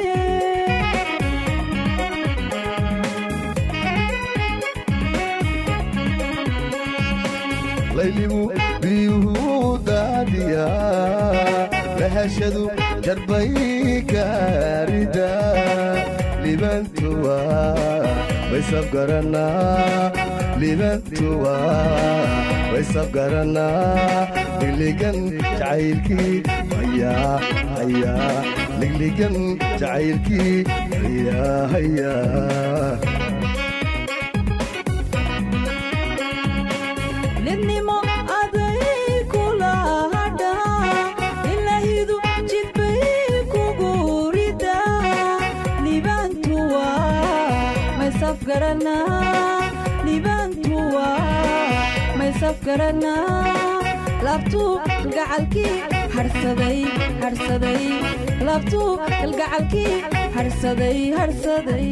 S7: layligu biyuhu daadiyaa lahashadu jarbay gaarida libantuwa waysafgaranaa libantuwa waysafgaranaa ligligan jacaylkii hayaa hayaa ligligan jacaylkii hayaa hayaa
S11: lidnimo aday kula hadhaa ilahidu jidbay kugu ridaa libaantuwa maysafgaranaa libaantuwa maysafgaranaa laabtuu kalgacalkii harsaday harsaday laabtuu kalgacalkii harsaday harsaday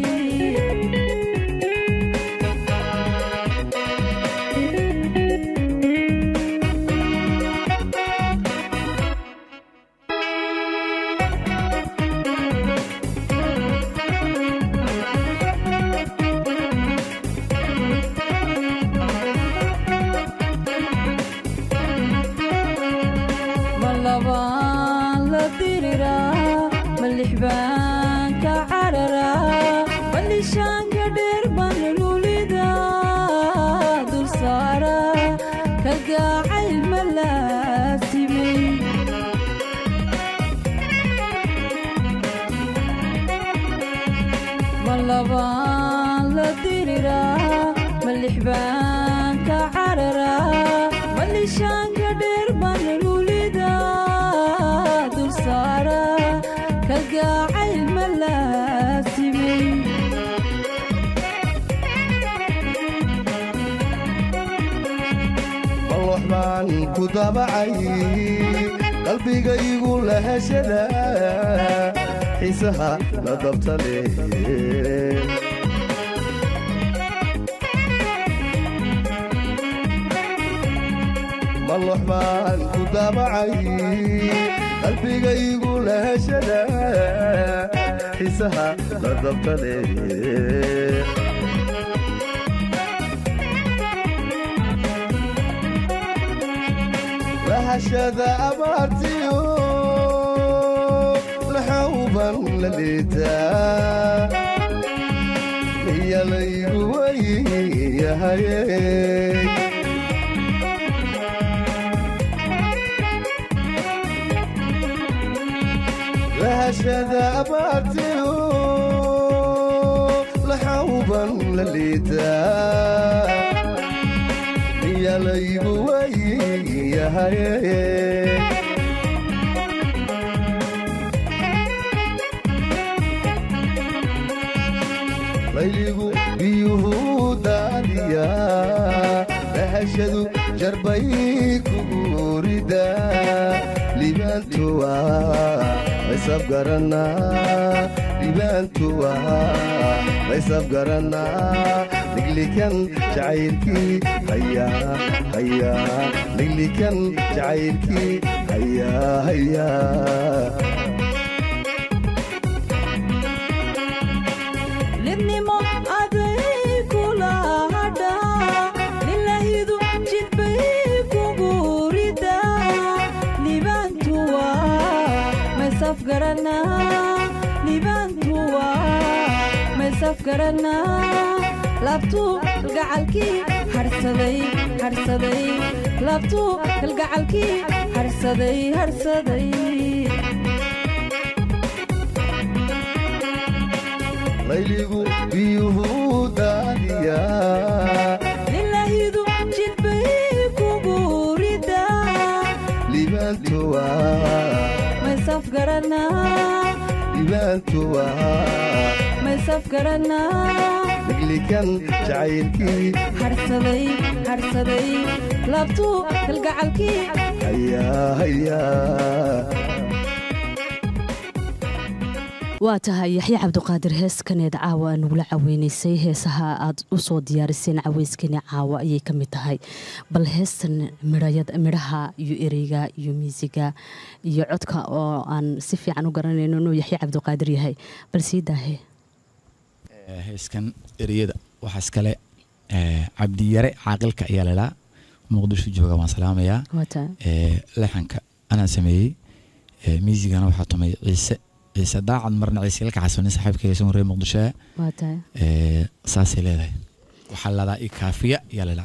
S11: ma labaan la diriraa ma lix baan ka cararaa ma lishaanka dheer baan lulida dul saara kalgacayl ma laasimay ma labaan la diriraa ma lix baan ka cararaa ma lishaanka dheer baan lulida dul saara kalgacayl ma laasimay
S7: baan ku dabacay qalbigaygu lahashada xiisaha la dabta leh mallox baan ku dabacay qalbigaygu lahashada xiisaha la dabta leh lahashada abaartiyo laxawban la liitaa miyalaygu wayyahaye lahashada abaartiyo laxawban la liitaa miyalaygu wayyahaye layligu biyuhu daadiya lahashadu jarbay kugurida libaantuwa laysab garanaa libaantuwa laysab garanaa liglikan jacaylkii hayaa hayaa liglikan jacaylkii hayaa hayaa
S11: lidnimo aday kula hadha lilahidu jidbay kugu rida libaantuwa maysaf garanaa libaantuwa maysaf garanaa laabtuu kalgacalkii harsaday harsaday laabtuu kalgacalkii harsaday harsaday
S7: layligu biyuhu daadiya
S11: lilahidu jidbay kugu rida
S7: libaantuwa
S11: maysaf garanaa
S7: libaantuwa
S11: maysaf garanaa
S7: liglikan jacaylkii
S11: harsaday harsaday laabtuu kalgacalkii
S7: hayaa hayaa
S2: waa tahay yaxya cabdiqaadir heeskaneed caawa nagula caweynaysay heesaha aad u soo diyaariseen caweyskani caawa ayay ka mid tahay bal heestan midhaha iyo ereyga iyo miisiga iyo codka oo aan si fiican u garanayno inuu yaxya cabdiqaadir yahay bal sii daahe
S5: heeskan ereyada waxaas kale cabdiyare caaqilka ayaa lalaa muqdisho jooga waan salaamayaa
S2: waa tahay
S5: leexanka anaa sameeyey miisigana waxaa tumay ciise ciise daacad marna ciise ilka xasanin saaxiibkayga soo reer muqdisho
S2: waa tahay
S5: saasay leedahay waxaa ladaa i kaafiya ayaa lalaa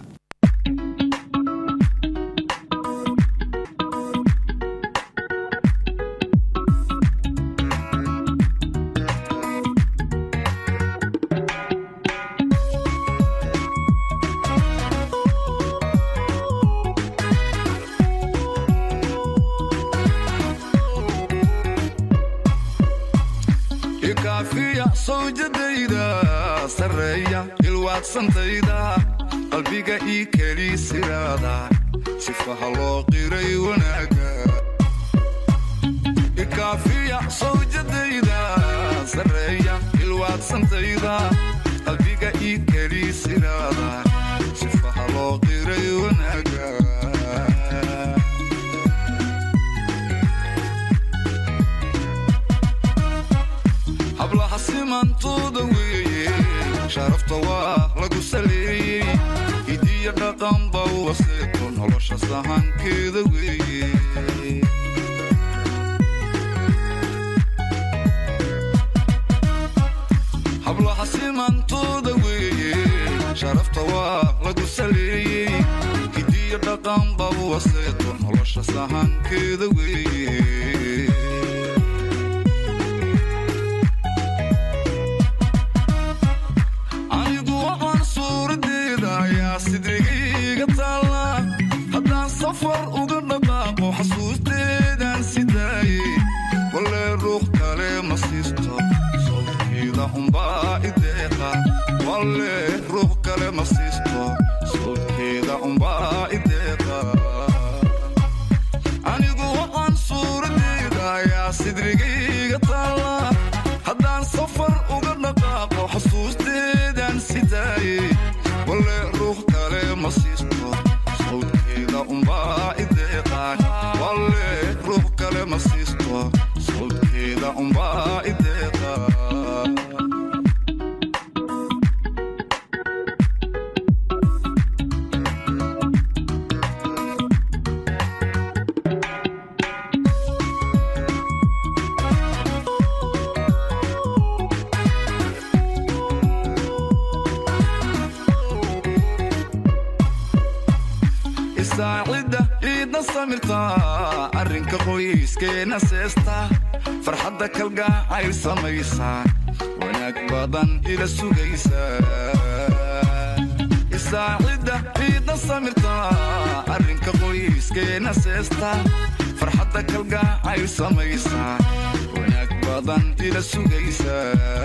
S1: ikaafiya sawjadayda sarreeya ilwaadsantayda qalbiga ii keli siraada sifaha loo qiray wanaaga ikaafiya sawjadayda sarreeya ilwaadsantayda qalbiga ii keli siraada sifaha loo qiray wanaaga hablaha simantooda weeye sharafta waa lagu saleeyey hidiya dhaqanba waseeto nolosha sahankeeda weeye hablaha simantooda weeye sharafta waa lagu saleeyey hidiya dhaqanba waseeto nolosha sahankeeda weeye anigu waxaan suuradeeda ayaa sidrigayga taalla haddaan safar uga dhaqaaqo xasuusteedaan sidaaye walle ruux kale ma siisto sawdkeeda unbaa ideeqa walle ruux kale ma siisto sawdkeeda unbaa ideeqa taalla haddaan safar uga dhaqaaqo xasuusteedaan sidaaye walle ruux kale ma siisto sawdkeeda umbaa ideeqaan walle ruux kale ma siisto sawdkeeda umbaa ideeqaan isaacidda ciidna samirta arrinka qoyskeena seesta farxadda kalgacayl samaysa wanaag badan ila sugaysa isaacidda ciidna samirta arrinka qoyskeena seesta farxadda kalgacayl samaysa wanaag badan ila sugaysa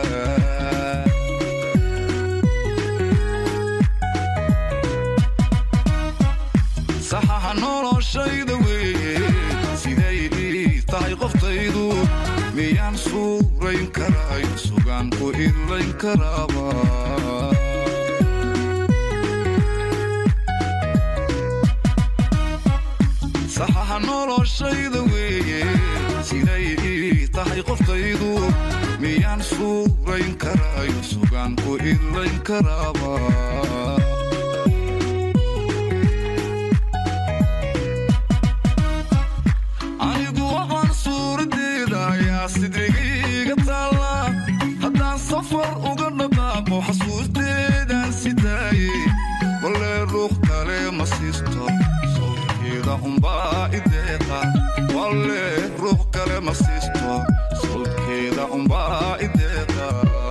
S1: saxaxa noloshayda weeye siday ii tahay qoftaydu miyaan suurayn karaay sugaan ku idlayn karaaba saxaxa noloshayda weeye siday ii tahay qoftaydu miyaan suurayn karaay sugaan ku idlayn karaaba anigu waxaan suuradeeda ayaa sidrigayga taalla haddaan safar uga dhaqaaqo xasuusteedaan sidaaye walle ruux kale ma siisto sawdkeeda umbaa ideeqa walle ruux kale ma siisto sawdkeeda umbaa ideeqa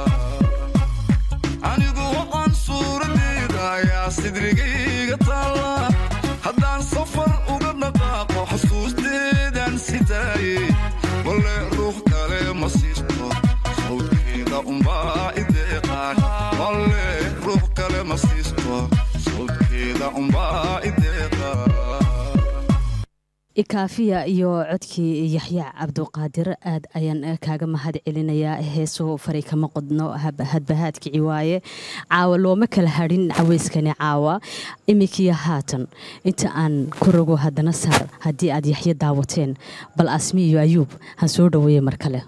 S1: anigu waxaan suuradeeda ayaa sidrigayga taalla haddaan safar uga dhaqaaqo xasuusteedaan sidaaye walle ruux kale ma siisto sawdkeeda umbaa ideeqaan walle ruux kale ma siisto sawdkeeda umbaa ideeqaan
S2: ikaafiya iyo codkii yaxya cabduqaadir aad ayaan kaaga mahad celinayaa heesuhu fari kama qodno hadbahaadkici waaye caawa looma kala hadhin caweyskani caawa imikiyo haatan inta aan ku rogo haddana saar haddii aad yaxyo daawateen bal asmi iyo ayuub han soo dhoweeye mar kale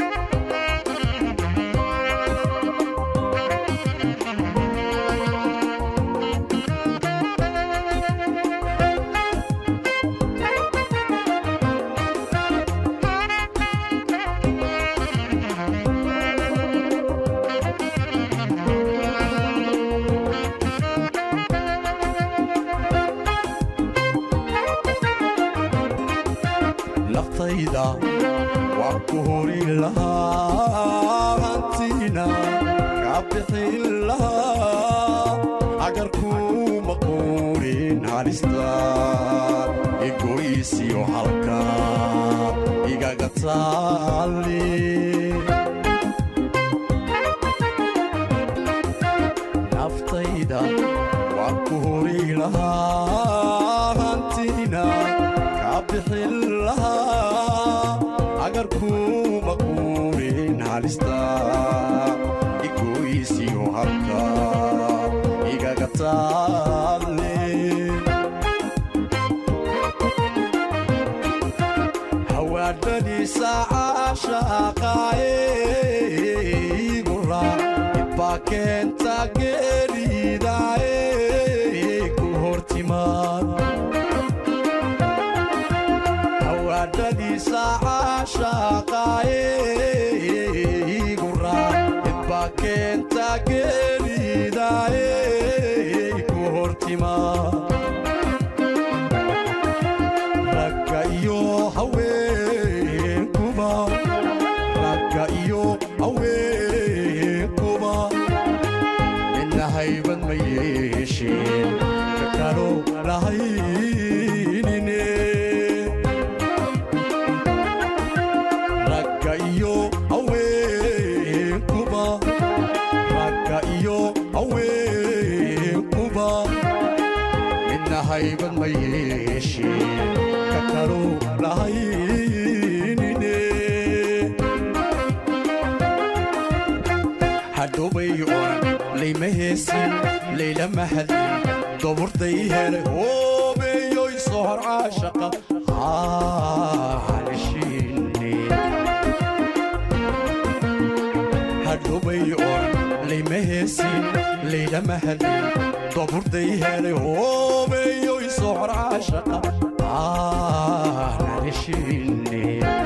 S9: naftayda waan ku hori lahaa hantiina kaa bixin lahaa agarkuma quurin halistaan igoysiyo halka igaga taali naftayda waan ku hori lahaa hantiina kaa bixin lahaa agarkuma quurin halista igoysiyo halka igaga taale hawaadhadiisa caashaqaaye igura ibaa keenta geeridaaye ku hortimaad hawaadhadiisa caashaqaaye igura ibaa keenta geeridaaye ku hortimaad ragga iyo haweenkuba ragga iyo haweenkuba midna haybad ma yeesheen ka kalo lahaynine ragga iyo haweenkuba ragga iyo haweenkuba midna haybad ma yeesheen ka kalo lahaynine hadhowbay oran layma heesin laylama hadlin doburday helay hoobeeyoy sohor caashaqa halishiine hadhowbay oran layma heesin laylama hadlin doburday helay hoobeeyoy sohor caashaqa halishiine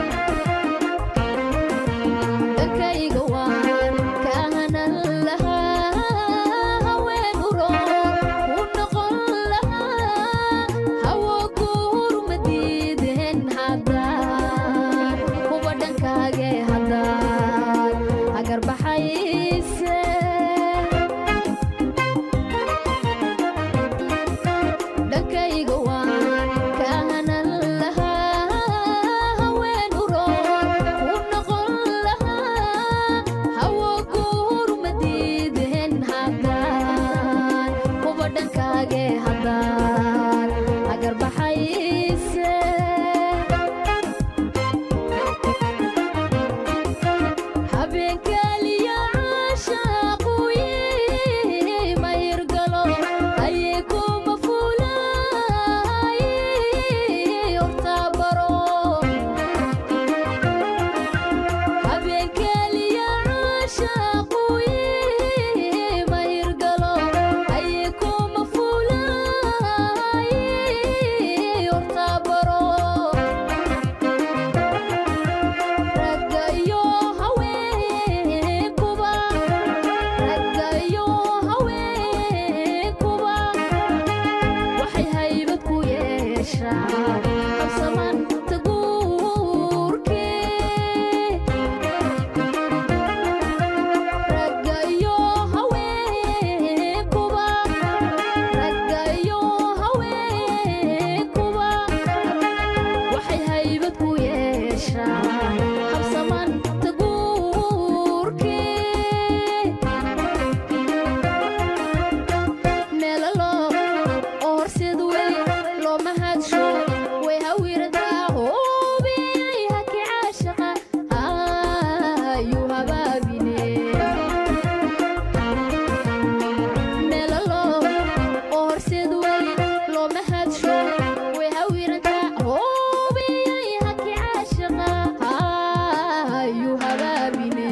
S10: dhankayga waan kaahanan lahaa haween uroor u noqon lahaa hawo guur ma diideen haddaan kuwa dhankaage haddaan hagarbaxayse dhankayga waan kaahanan lahaa haween uroor u noqon lahaa hawo guur ma diideen haddaan kuwa dhankaage haddaan hagarbaxayse habeenkaaliya caashaaquyi ma hirgalo ayay kuma fuulay hortaa baro habeenkaaliya caashaaquyi ma hirgalo ayay kuma fuulay hortaa baro ragga iyo haweenkuba ragga iyo haweenkuba waxay haybad ku yeeshaan qabsamanta guurkee ragga iyo haweenkuba ragga iyo haweenkuba waxay haybad ku yeeshaan habsamanta guurkee meelalo oo horseed weli looma hadsho way hawiradaa hoobiyay haki caashaqa ayuu habaabine meelalo oo horseed weli looma hadsho way hawiradaa hoobiyay haki caashaqa ayuu habaabine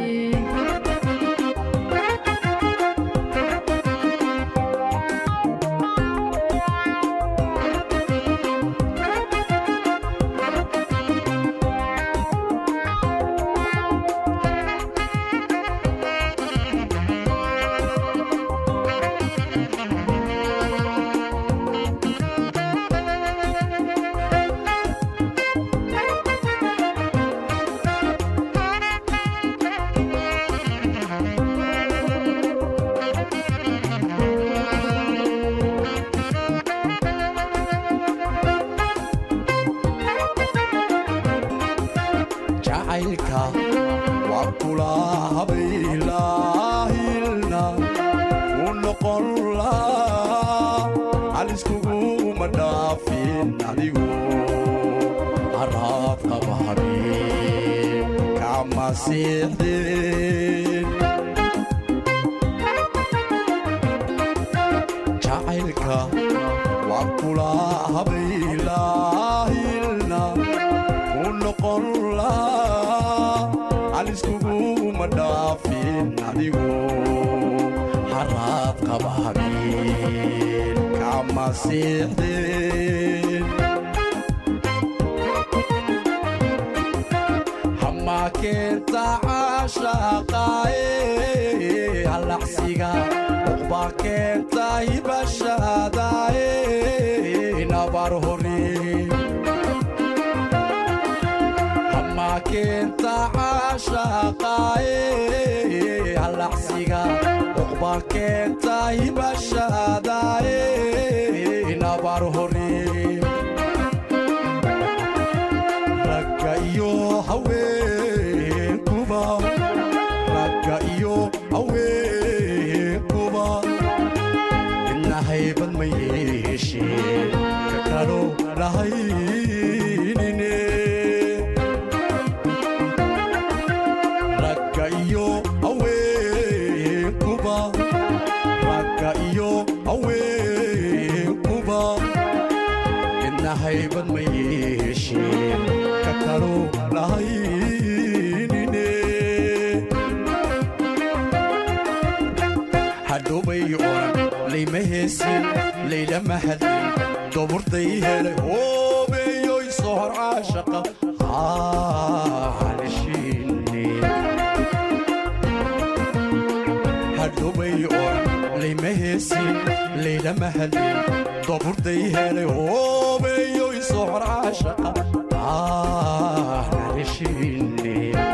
S9: jacaylka waa kula habaylaahilna u noqon laa haliskuguma dhaafin adigu haraad qaba habeen kama seexdeen jacaylka waa kula habaylaahilna u noqon laa haliskuguma dhaafin adigu haraad qaba habeen kama seexdeen hamaa keenta caashaqaaye halacsiga uqbaa keenta hibashaadaaye nabar hore hamaa keenta caashaqaaye halacsiga uqbaa keenta hibashaadaaye nabar hore ragga iyo haweenkuba ragga iyo haweenkuba midna haybad ma yeesheen ka kalo lahaynine ragga iyo haween haybad ma yeesheen ka kaluu lahaynine hadhowbay oran layma heesin laylama hadlin doburday helay hoobeeyoy sohor caashaqa haalishine hadhowbay oran layma heesin laylama hadlin doburday helay hoobeeyoy sohor caashaqa haalishine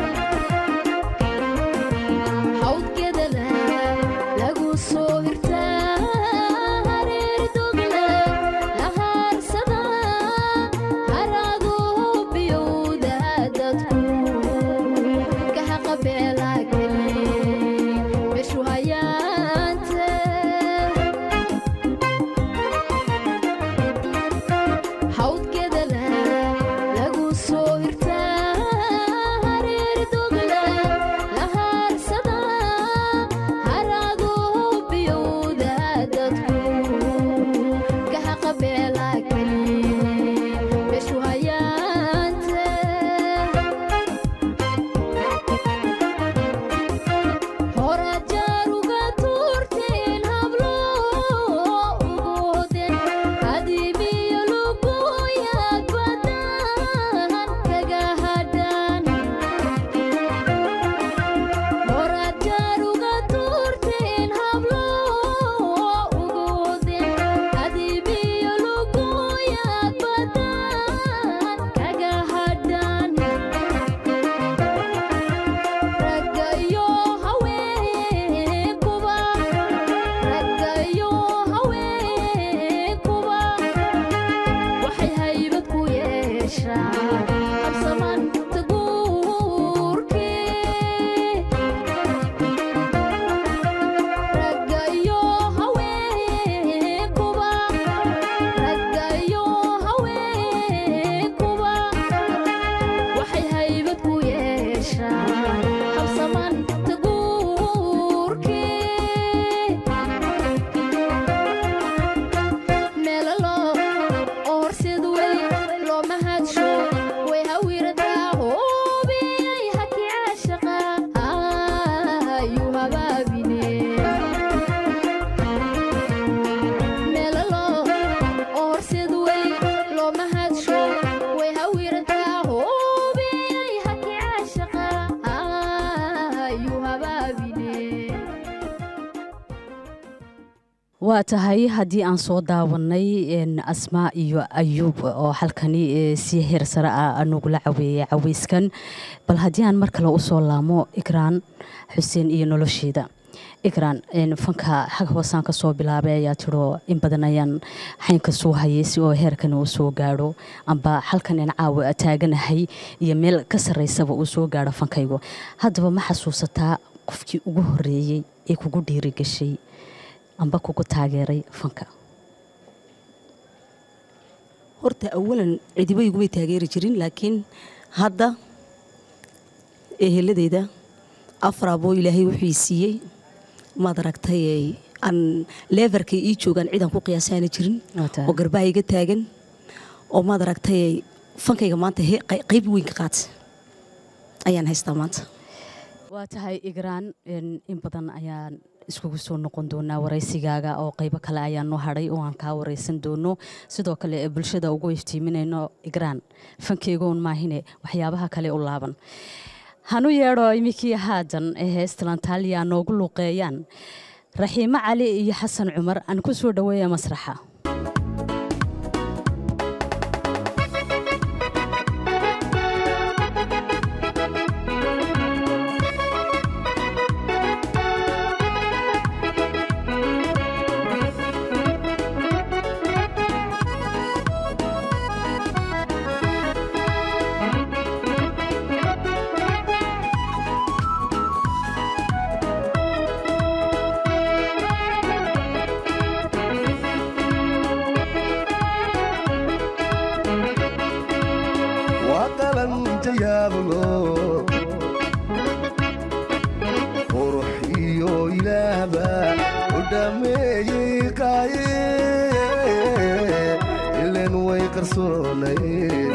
S10: hawdkedala lagu soo hirtaa hareer dogla la haarsada haraadu biyowda dadku kahaqabeela geli meshu hayaante hawdkedala lagu soo hirtaa hareer dogla la haarsada haraadu biyowda dadku kahaqabeela geli meshu hayaante horajaaruga tuurteen hablo ugu hoden hadibiyo lugoyaad badan kaga hadhan horajaaruga tuurteen hablo ugu hoden hadibiyo lugoyaad badan kaga hadhan ragga iyo haweenkuba ragga iyo haweenkuba waxay haybad ku yeeshaan qabsamanta guurkii ragga iyo haweenkuba ragga iyo haweenkuba waxay haybad ku yeeshaan qabsamanta guurkii meelalo oo horseed wey looma hadsho way hawirataa hoobiyay haki caashaqa ayuu habaabine meelalo oo horseed wey looma hadsho way hawirataa hoobiyay haki caashaqa ayuu habaabine
S2: waa tahay haddii aan soo daawanay een, asmaa iyo ayuub oo halkani ee, si heer sare ah nagula caweeyay caweyskan bal haddii aan mar kale usoo laamo ikraan xuseen iyo nolosheeda ikraan een, fanka xag hoosaan ka soo bilaabay ayaa tiro in badan ayaan xaynka soo hayay si oo heerkan uu soo gaadho amba halkan in caawa taaganahay iyo meel ka sarreysaba uu soo gaadho fankaygu haddaba ma xasuusataa qofkii ugu horeeyey ee kugu dhiirigashay amba kugu taageeray fanka
S6: horta awalan cidiba igumay taageeri jirin laakiin hadda eheladeyda afar aboo ilaahay wuxuu ii siiyey maad aragtay ee aan leefarkay ii joogaan cidaan ku qiyaasaana jirin
S2: Waa tahay.
S6: oo garbaha iga taagan oo maad aragtay ee fankayga maanta he- qey- qayb weyn ka qaata ayaan haystaa maanta
S2: waa tahay igraan een, in badan ayaan iskugu soo noqon doonaa waraysigaaga oo qaybo kale ayaan noo hadhay oo aan kaa waraysan doono sidoo kale ee bulshada ugu iftiiminayno igraan fankeygoon maahine waxyaabaha kale u laaban hanu yeedho iminkii haadan ee heestalantaaliya noogu luuqeeyaan raxiimo cali iyo xasan cumar aan ku soo dhoweeya masraxa
S7: waa qalanja yaablo qurux iyo ilaahba u dhameeyey qaaye ilen way qarso qarsoonay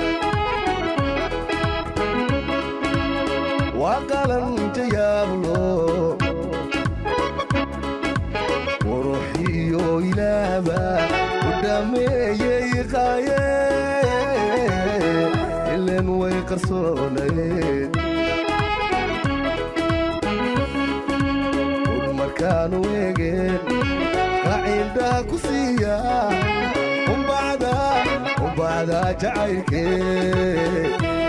S7: waa qalan jayaablo quruxiyo ilaaba u dhameeyey qaaye ilen way qarsoonay un markaanu eegeen qacindhaa ku siiya umbacda umbacda jacaylkee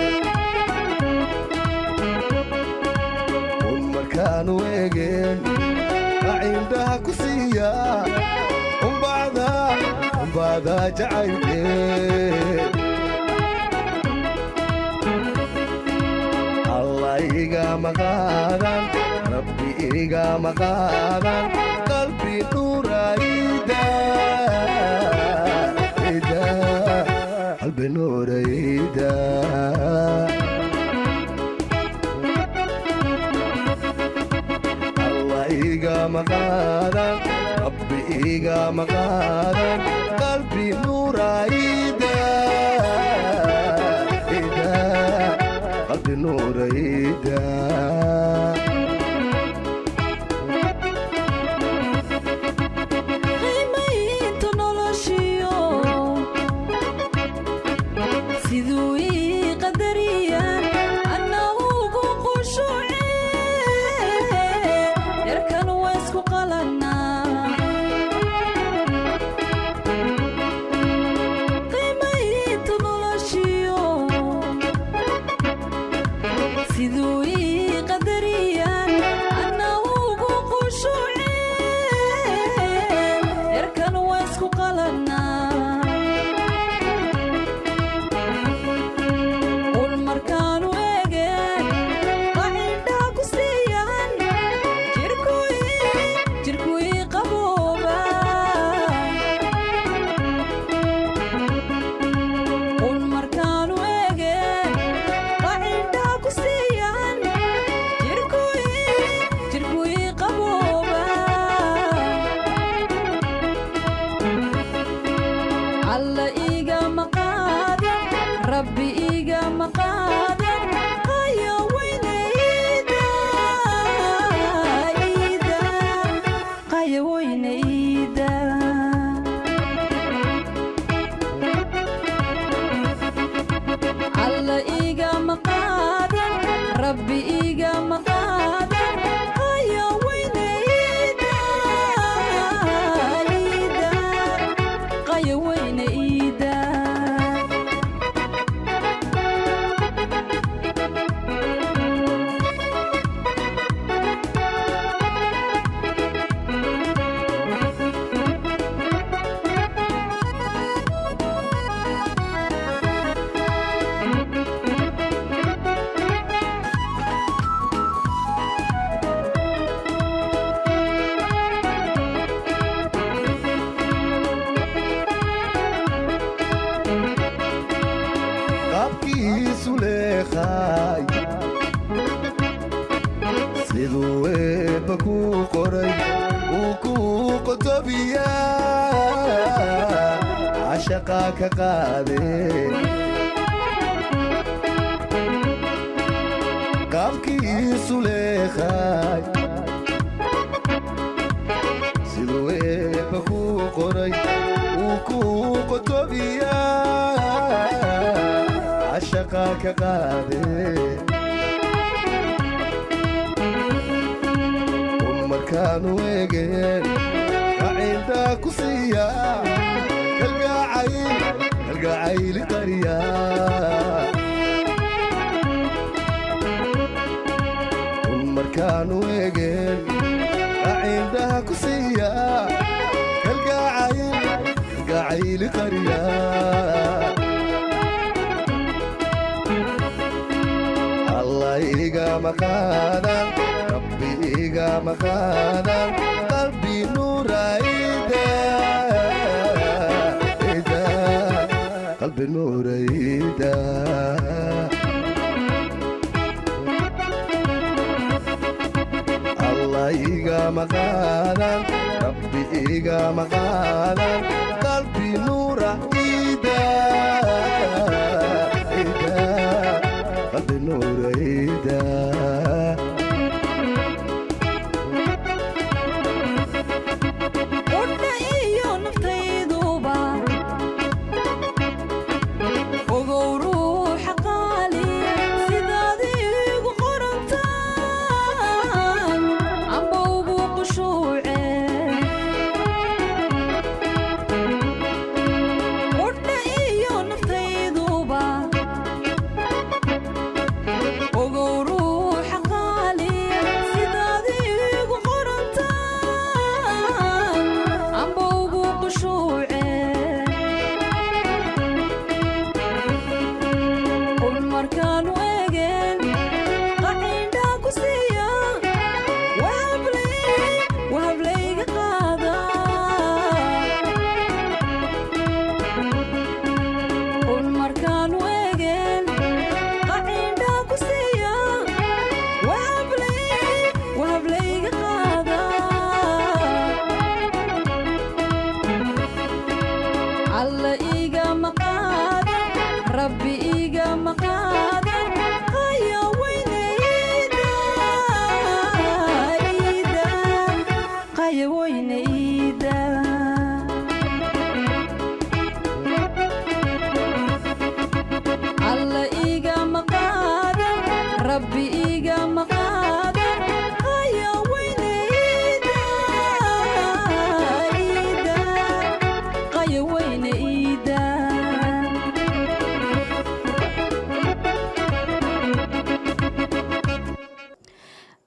S7: un markaanu eegeen qacindhaa ku siiya umbacda umbacda jacaylkee allah igama qaadan rabbi igama qaadan qalbi nuurayda ida qalbi nuurayda allah igama qaadan rabbi igama qaadan qalbi nuurayda ida qalbi nuurayda
S11: qiimaynta noloshiyo siduu ii qadariyaan anna ugu qushuuce yarkan waa isku qalannaa qiimaynta noloshiyo siduu ii qadariyaan anna ugu qushuuce yarkan waa isku qalannaa un markaanu eegeen qacindhaa ku siiyan jirku ii qabooba un markaanu eegeen qacindhaa ku siiyan jirku ii qabooba alla igama qaadan rabbi igama qaadan haya weynayda ida qaya weynayda alla igama qaadan rabbi igama qaadan haya weynayda ida qaya weynayda
S7: qaabkiisu leeqaay siduu eebba kuu qoray uu kuu qotobiyaa cashaqaa ka qaadee qaabkiisu leeqaay siduu eebba kuu qoray uu kuu qotobiyaa cashaqa ka qaadee un markaanu eegeen qacindhaa ku siiya kalgacayl kalgacayli qariya un markaanu eegeen qacindhaa ku siiya kalgacayl kalgacayli qariya allah igama qaadan rabbi igama qaadan qalbi nuurayda ida qalbi nuurayda allah igama qaadan rabbi igama qaadan qalbi nuurayda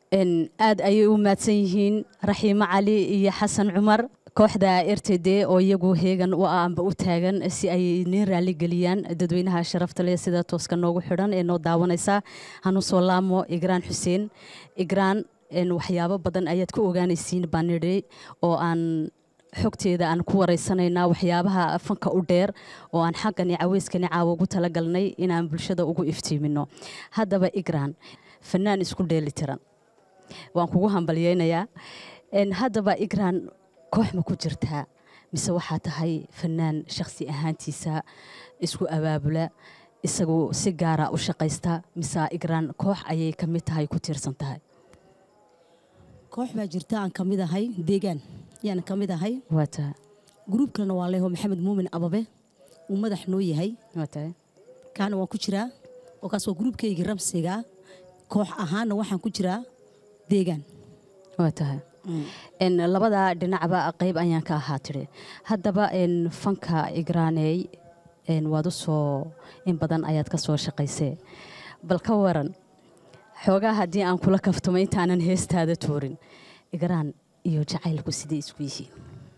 S2: Een, aad ayay u mahadsan yihiin raxiimo cali iyo xasan cumar kooxda r t d oo iyagu heegan u ah amba u taagan si ay niin raali geliyaan dadweynaha sharafta leh sida tooska noogu xidhan ee noo daawanaysa hanu soo laamo igraan xuseen igraan een, waxyaabo badan ayaad ka ogaanaysiin baan nidhi oo aan xogteeda aan ku wareysanaynaa waxyaabaha fanka u dheer oo aan xaggani caweyskani caawa ugu talagalnay inaan bulshada ugu iftiimino haddaba igraan fanaan isku dheeli tiran waan kugu hambalyeynayaa Een, haddaba igraan koox ma ku jirtaa mise waxaa tahay fanaan shakhsi ahaantiisa isku abaabula isagu si gaara u shaqaysta mise igraan koox ayay ka mid tahay ku tiirsan tahay
S6: koox baa jirta aan ka mid ahay deegaan yaan ka mid ahay
S2: waa tahay
S6: gruub kalena waa leeho maxamed muumin ababe uu madax noo yahay
S2: waa tahay
S6: kaana waan ku jiraa oo kaas waa gruubkaygii ramsiga koox ahaanna waxaan ku jiraa deegaan
S2: waa tahay Een, labada dhinacba qayb ayaan ka ahaa tiri haddaba een, fanka igraaney een, waad u soo in badan ayaad ka soo shaqaysee bal ka waran xoogaa haddii aan kula kaftamo intaanan heestaada tuurin igraan iyo jacaylku sidai isku yihiin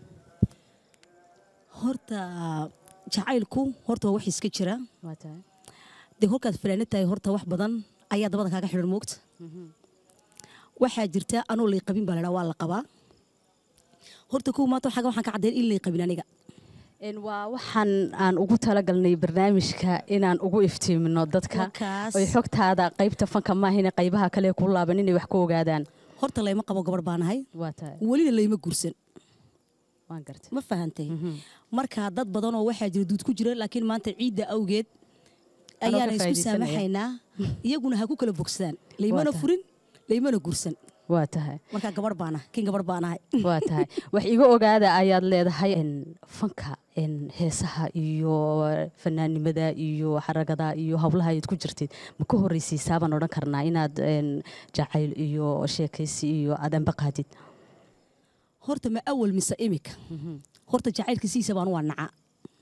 S6: horta jacaylku horta waa wax iska jira
S2: waa tahay
S6: dee kolkaad fanaanad tahay horta wax badan ayaa dabada kaaga xidhan moogta waxaa jirta anoo lay qabin baa ladhaa waa la qabaa horta kow maanta xaga waxaan ka caddayn in lay qabin aniga
S2: Een, waa waxaan aan ugu talagalnay barnaamijka inaan ugu iftiimino dadka
S6: Markaas-
S2: oy xogtaada qaybta fanka maahine qaybaha kale ku laaban inay wax ka ogaadaan
S6: horta layma qabo gabarh baan ahay
S2: waa tahay
S6: welina layma guursan
S2: waan gartay
S6: ma fahantay marka dad badan oo waxaa jira duud ku jira laakiin maanta ciidda awgeed
S2: Anoo ka
S6: ayaana isku
S2: faa'iidaysanaya.
S6: saamaxaynaa iyaguna ha ku kala bogsadaan laymana
S2: tahay.
S6: furin laymana guursan
S2: waa tahay
S6: marka gabarh baan ahay kin gabarh baan ahay
S2: waa tahay wax iga ogaada ayaad leedahay een, fanka een, heesaha iyo fanaannimada iyo xaragada iyo howlaha aad ku jirtid ma ka horreysiisaa baan odhan karnaa inaad een, jacayl iyo sheekaysi iyo aad anba qaadid
S6: horta ma awal mise imika horta jacaylka siisa baan waa naca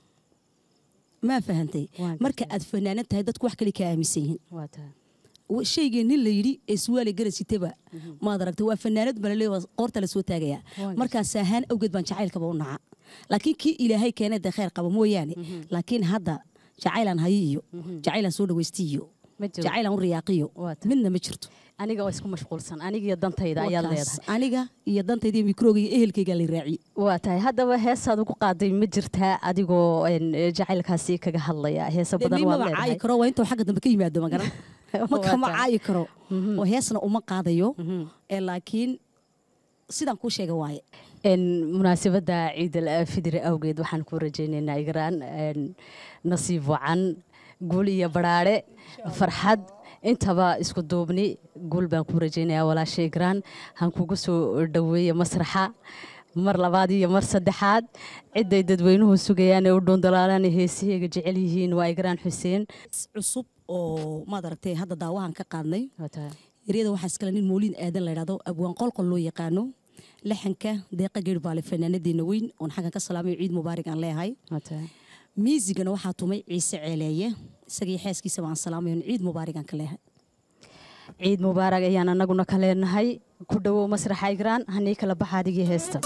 S6: maa fahantay
S2: Waan
S6: marka
S2: gartay.
S6: aad fanaanan tahay dadku wax kale ka aaminsan yihiin
S2: waa tahay
S6: Wa- shaygii nin la yidhi ee suwaali garasitaba maad aragtay waa fanaanad balale qoorta la soo taagayaa
S2: Waan
S6: markaas ahaan awgeed baan jacaylkaba u naca laakiin kii ilaahay keenay dee khayr qaba mooyaane laakiin hadda jacaylaan hayi iyo jacaylaan soo dhawaysti iyo
S2: Ma jiro.
S6: jacaylaan u riyaaqiyo
S2: Waa tahay.
S6: midna ma jirto
S2: aniga oo isku mashquulsan aniga iyo dantayda ayaad
S6: Wakaas,
S2: leedahay
S6: aniga iyo dantayda iyo mikrooga iyo ehelkayga la raaciye
S2: waa tahay haddaba heesaad ugu qaaday ma jirtaa adigoo een, jacaylkaasi kaga hadlaya heesa badan waad
S6: maba caayi
S2: leedahay
S6: karo waa intuu xagga dambe ka yimaado magaran
S2: Waa
S6: marka ma
S2: tahay.
S6: caayi karo oo heesna uma qaadayo ee laakiin sidaan kuu sheega waaye
S2: Een, munaasabadda ciidal fidri awgeed waxaan ku rajaynaynaa igraan een, nasiib wacan guul iyo badhaadhe farxad intaba isku duubni guul baan ku rajaynayaa walaasha igraan han kugu soo dhoweeye masraxa mar labaad iyo mar saddexaad ciday dadweynuhu sugayaan ee u dhuundalaalaan heesaheyga jecel yihiin waa igraan xuseen
S6: cusub oo maad aragtay hadda daawahan ka qaadnay
S2: Waa tahay.
S6: eryada waxaa iskale nin mooliin aadan la yidhahdo abwaan qolqol loo yaqaano laxanka deeqa geer baale fanaanadeena weyn oon xaggan ka salaamayo ciid mubaarig aan leeyahay
S2: Waa tahay.
S6: miisigana waxaa tumay ciise ceeleeye isagii xeeskiisaba aan salaamayo ciid mubaarig aan ka leeyahay
S2: ciid mubaarag ayaan anaguna ka leenahay ku dhowow masraxa igraan hanii kala baxa adigii heesta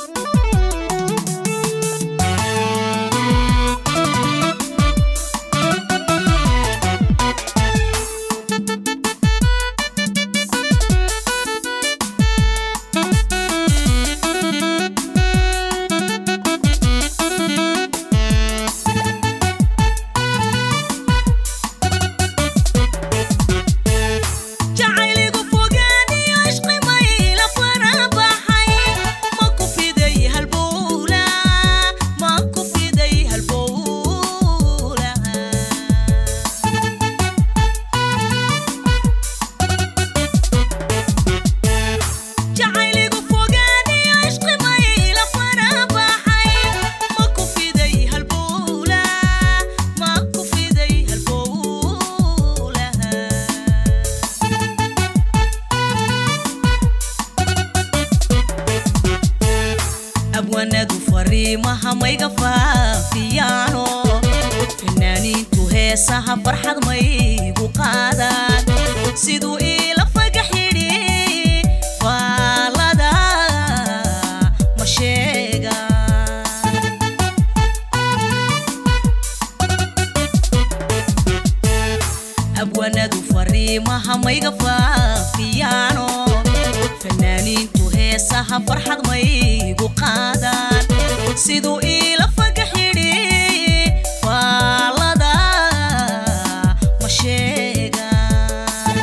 S8: jacayligu fogaaniyo ishqimayla farabaxay ma ku fiday halbowla ma ku fiday halbowla jacayligu fogaaniyo ishqimayla farabaxay ma ku fiday halbowla ma ku fiday halbowla abwanadu fariimaha mayga faafiyaano fanaaniintu heesaha farxad maygu qaadaan siduu iila fagax yidhi fanaaniintu heesaha farxad maygu qaadaan siduu iila fagax yidhi faalada ma sheegaan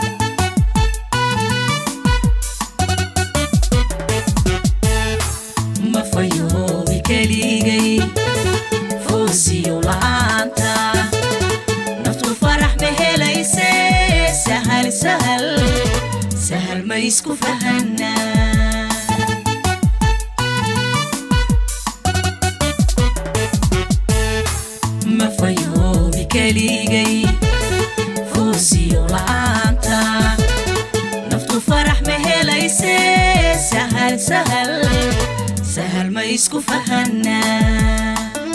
S8: ma fayoobi keligay foosiyo la'aanta naftu farax ma helayse sahal sahal sahal ma isku fahanaa ma fayoobi keligay foosiyo la'aanta naftu farax ma helayse sahal sahal sahal ma isku fahanaa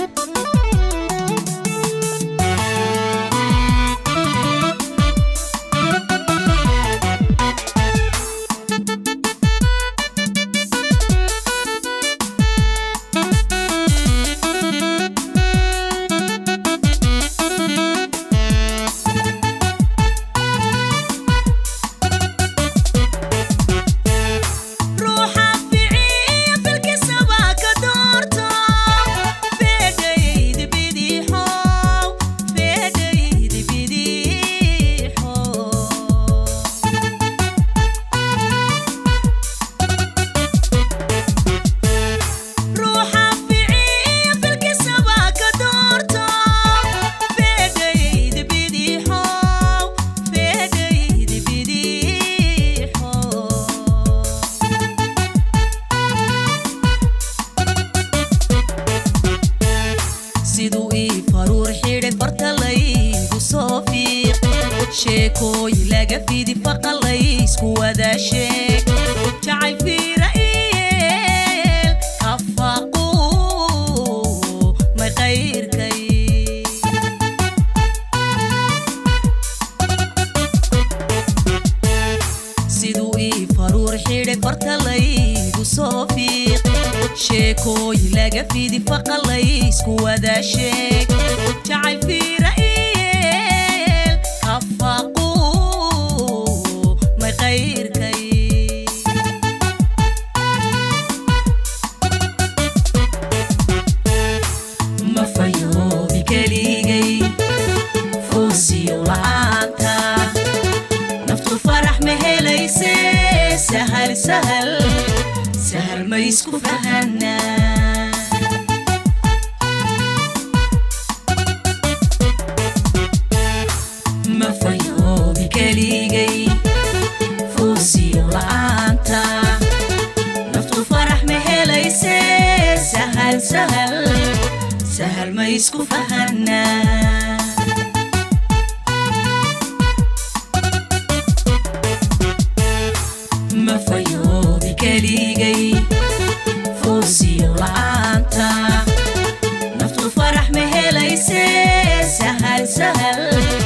S8: ruuxa ficiya filkisaba ka doorto feedhaydi bidixow feedhaydi bidixow ruuxa ficiya filkisaba ka doorto feedhaydi bidixow feedhaydi bidixow siduu ii faruur xidhay farta laygu soo fiiq sheekooyin laga fidi faqa laysku wada sheeg jacayl fiira iyeel kafaqu may qayrkay siduu ii faruur xidhay farta laygu soo fiiq sheekooyin laga fidi faqa laysku wada sheeg jacayl fiira iyeel kafaqu may qayrkay ma fayoobi keligay foosiyo la'aanta naftu farax ma helayse sahal sahal sahal ma isku fahanaa ma fayoobi keligay foosiyo la'aanta naftu farax ma helayse sahal sahal sahal ma isku fahanaa ma fayoobi keligay foosiyo la'aanta naftu farax ma helayse sahal sahal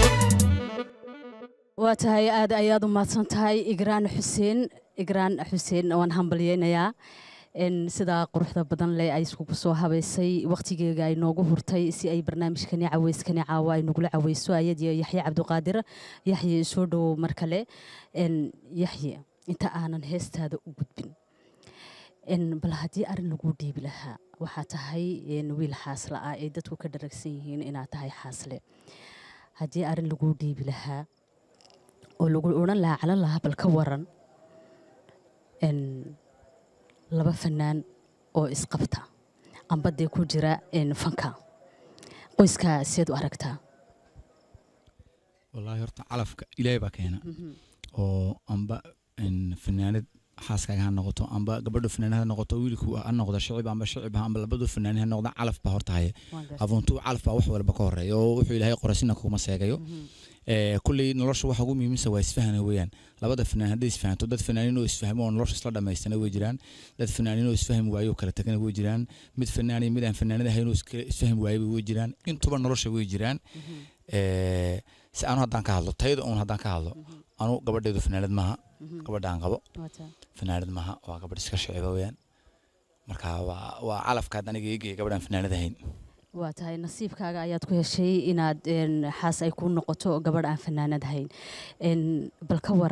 S2: waa tahay aad ayaad u mahadsan tahay igraan xuseen igraan xuseen waan hambalyeynayaa n sidaa quruxda badan leh ay iskugu soo habaysay wakhtigeega ay noogu hurtay si ay barnaamijkani caweyskani caawa ay nagula caweyso ayadiyo yaxye cabdiqaadir yaxye soo dhowow mar kale n yaxye inta aanan heestaada u gudbin n bal haddii arrin lagu dhiibi lahaa waxaa tahay n wiil xaasle ah ay dadku ka dharagsan yihiin inaad tahay xaasle haddii arrin lagu dhiibi lahaa oo lagu odhan lahaa calan lahaa bal ka waran n laba fanaan oo isqabta amba dee ku jira n fanka qoyskaa seed u aragtaa
S5: wallaahi horta calafka ilaahay baa keena oo amba in fanaanad xaaskaaga ha noqoto amba gabadho fanaanad ha noqoto wiilku ha noqdo shicib amba shicib ha amba labadu fanaani ha noqda calaf baa horta haya abuuntu calaf baa wax walba ka horeeya oo wuxuu ilaahay qorasina kuma seegayo ee kulley nolosha waxa ugu muhiimsan waa isfahana weeyaan labada fanaan hadday isfahanto dad fanaaniin oo isfahmo oo nolosha isla dhamaystana way jiraan dad fanaaniin oo isfahmi waayo oo kala tagana way jiraan mid fanaan iyo mid aan fanaanad ahayn oo iska- isfahmi waayaba way jiraan intuba nolosha way jiraan ee si anu haddaan ka hadlo tayada uun haddaan ka hadlo anu gabadheedu fanaanad maaha gabadha aan qabo fanaanad maaha waa gabadh iska shiciba weeyaan marka waa waa calafkaad aniga eegaya gabadhaan fanaanad ahayn
S2: waa tahay nasiibkaaga ayaad ku heshay inaad n xaas ay ku noqoto gabadh aan fanaanad ahayn n bal ka waran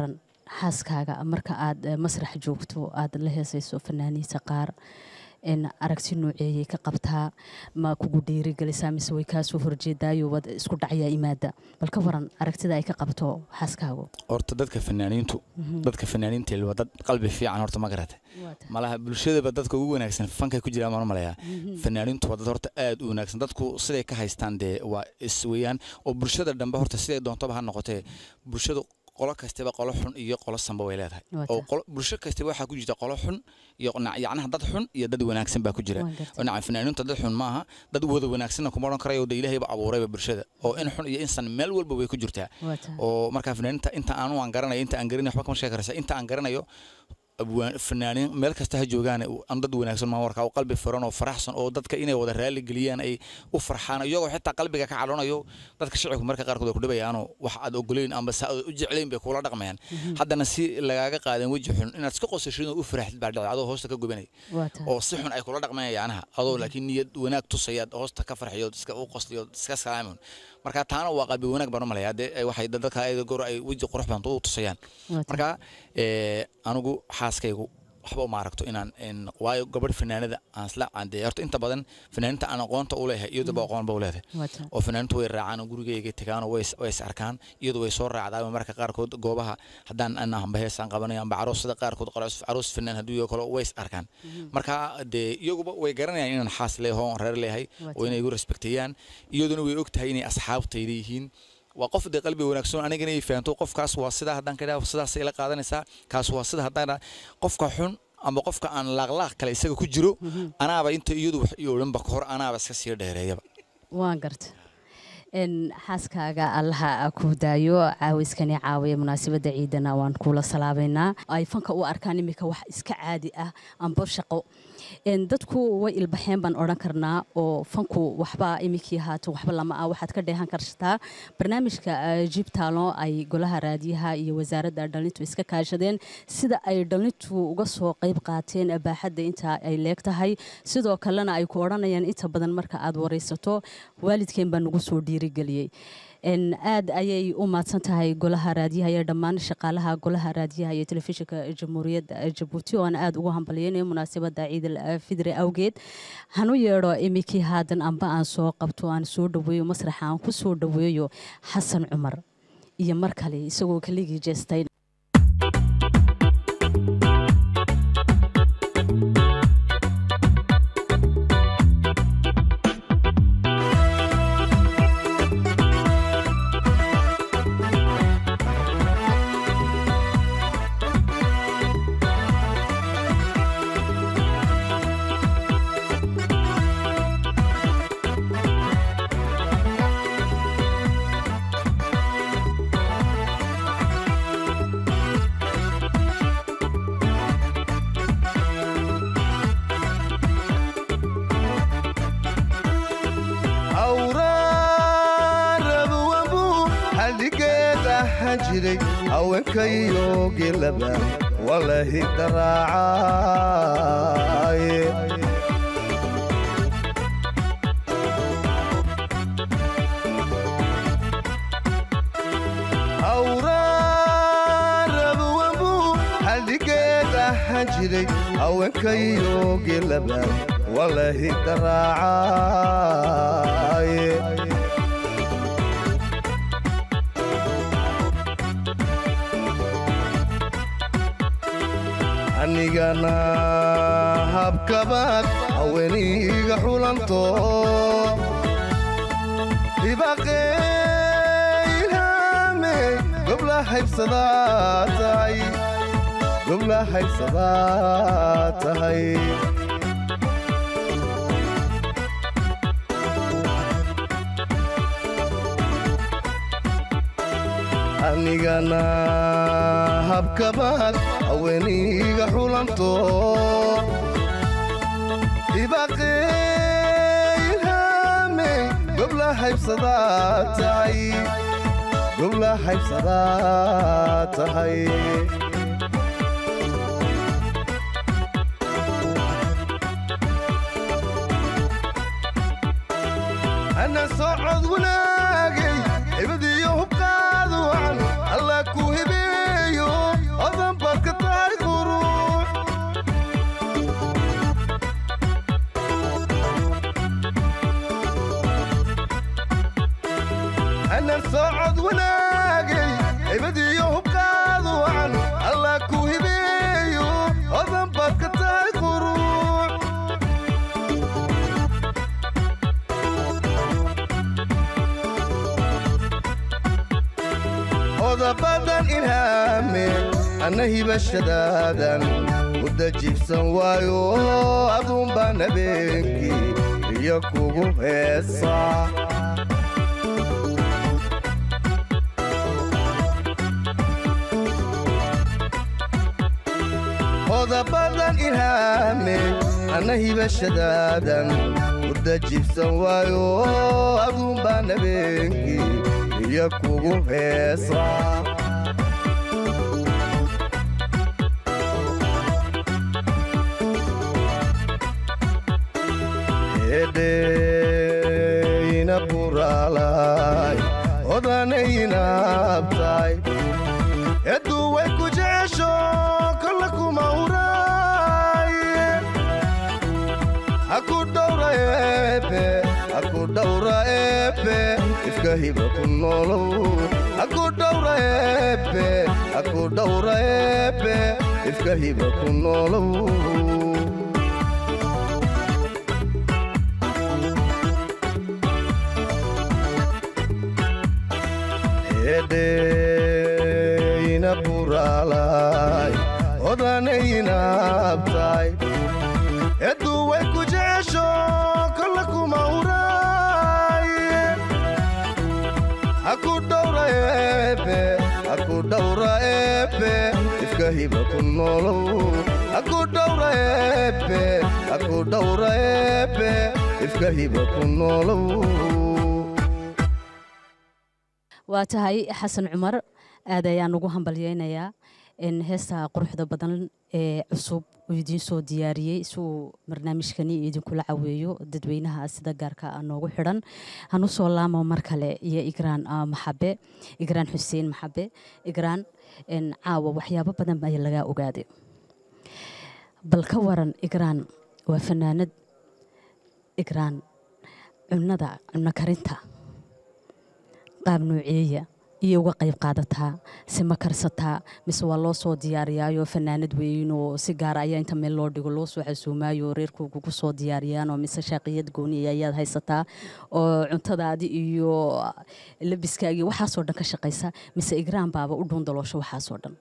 S2: xaaskaaga marka aad eh, masrax joogto aad la heesayso fanaaniinta qaar en aragti nooceeyay ka qabtaa ma kugu dhiirigelisaa mise way kaasoo horjeedaayo wad isku dhacyaa imaada bal ka waran aragtida ay ka qabto xaaskaagu
S5: horta dadka fanaaniintu dadka fanaaniinta waa dad qalbi fiican horta ma garata malaha bulshadaba dadka ugu wanaagsan fankay ku jiraan baan u malayaa fanaaniintu waa dad horta aad u wanaagsan dadku siday ka haystaan dee waa is weeyaan oo bulshada dhambe horta siday doontaba ha noqotee bulshadu qolo kastaba qolo xun iyo qolo sanba way leedahay
S2: Waa
S5: oo
S2: taa.
S5: qolo- bulsho kastaba waxaa ku jirta qolo xun iyo na- yacnaha dad xun iyo dad wanaagsan baa ku jira
S2: Waan gartay.
S5: oo nacam fanaaniinta dad xun maaha dad wada wanaagsanna kuma odhan karayo de ilaahayba abuurayba bulshada oo in xun iyo insan meel walba way ku jirtaa
S2: Waa taa.
S5: oo markaa fanaaniinta inta aanu aan garanayo inta aan garanayo waxba kama sheegi karaysa inta aan garanayo abwaan- fanaaniin meel kasta ha joogaan aan dad wanaagsan maa warkaa oo qalbi furan oo faraxsan oo dadka inay wada raali geliyaan ay u farxaan iyagoo xitaa qalbiga ka cadhoonayo dadka shicibku marka qaarkood ay ku dhibayaanoo wax aad ogoleyn amba saa aad u jeclayn bay kula dhaqmayaan haddana si lagaaga qaadan weji xun inaad iska qosashid oo u faraxdid baa dhacay adoo hoosta ka gubanay
S2: Waa taa.
S5: oo si xun ay kula dhaqmayaan yacnaha adoo laakiin niyad wanaag tusayaad hoosta ka farxiyo iska u qosliyo iska salaamin marka taana waa qalbi wanaag baan u malayaa dee ay- waxay dadka ayada goor ay weji qurux badan u tusayaan
S2: Waa taa.
S5: marka ee, anigu xaaskaygu waxba uma aragto inaan in waayo gabadh fanaanada aan isla caandee horta inta badan fanaaninta aan aqoonta u leeyahay iyadaba aqoon ba u leedahay
S2: Waa taa.
S5: oo fanaaniintu way raacaan oo gurigayga tegaanoo way is- way is arkaan iyadu way soo raacdaa marka qaarkood goobaha haddaan aan amba heesaan qabanayo amba caroosada qaarkood qaroos- caroos fanaan hadduu yaho kale way is arkaan marka dee iyaguba way garanayaan inaan xaas leeyaho oon reer leeyahay
S2: Waa
S5: oo inay igu respekteeyaan iyaduna way og tahay inay asxaabtayda yihiin waa qof dee qalbi wanaagsan anigana ay fahanto qofkaas waa sidaa haddaan ka idhaha sidaasay la qaadanaysaa kaas waa sida haddaan idhaha qofka xun ama qofka aan laaqlaaq kale isaga ku jiro anaaba inta iyadu wax ii odhanba kahor anaaba iska sii dheereeyaba
S2: waan garta n xaaskaaga allaha ku daayo caawiskani caawiya munaasabadda ciidana waan kula salaabaynaa ay fanka u arkaan imika wax iska caadi ah amba shaqo n dadku way ilbaxeen baan odhan karnaa oo fanku waxba imikii haato waxba lama ah waxaad ka dheehan kartaa barnaamijka eh, jib taalo ay golaha raadiyaha iyo wasaaradda dhalintu iska kaashadeen sida ay dhalintu uga soo qayb qaateen baaxadda inta ay leeg tahay sidoo kalena ay ku odhanayaan inta badan marka aad waraysato waalidkeen baa nagu soo dhiirigeliyey n aad ayay u mahadsan tahay golaha raadiyaha iyo dhammaan shaqaalaha golaha raadiyaha iyo telefishinka jamhuuriyadda jabuuti oo aan aad ugu hambalyeynayo munaasabadda ciidal fidre awgeed hanu yeedho imikii haadan amba aan soo qabto aan soo dhaweeyo masraxa aan ku soo dhaweeyo xasan cumar iyo mar kale isagoo keligii jeestay
S7: awraarabuwabu xadhigeed ahaan jiray haweenkayo gelaba walahi daraacaye awraarabuwabu xadhigeed ahaan jiray haweenkayo gelaba walahi daraacaye anigana habkabaad haweeniga xulanto dhibaqeylhame gobla haybsadaa tahay gobla haybsadaa tahay anigana habkabaad haweeniga xulanto dhibaqeylhame gobla haybsadaa tahay gobla haybsadaa tahay ana socod wanaagay ibadiyo hubqaadu wacan alla ku hibeeyo anna hibashadaadan mudda jibsan waayo aduun baan habeenkii iyo kugu heesaa qodobadan ilhaame anna hibashadaadan mudda jibsan waayo aduun baan habeenkii iyo kugu heesaa hedheyna buraalay odanaynaabtay edduu way ku jecesho kolla kuma uraaye aku dhowra eebe aku dhowra eebe ifka hiba ku noolow aku dhowra eebe aku dhowra eebe ifka hiba ku noolow hedheyna buraalay odanaynaabtay edduu way ku jecesho kolla kuma uraaye aku dhowra eebe aku dhowra eebe ifka hiba ku noolow aku dhowra eebe aku dhowra eebe ifka hiba ku noolow
S2: waa tahay xasan cumar aad ayaan ugu hambalyeynayaa in heesta quruxda badan ee cusub uu idiin soo diyaariyey si uu barnaamijkani idinkula caweeyo dadweynaha sida gaarka ah noogu xidhan hanu soo laamo mar kale iyo igraan ah, maxabe igraan xuseen maxabe igraan in caawa waxyaabo badan ayaa lagaa ogaaday bal ka waran igraan waa fanaanad igraan cunada cunno karinta qaab nooceeya iyo uga qayb qaadataa se ma karsataa mise waa loo soo diyaariyaayo fanaanad weyn oo si gaara ayaa inta meel loo dhigo loo soo xasuumaayo reerkooga ku soo diyaariyaanoo mise shaaqiyad gooniya ayaad haysataa oo cuntadaadi iyo labiskaagii waxaasoo dhan ka shaqaysa mise igraan baaba u dhuundaloosho waxaasoo dhan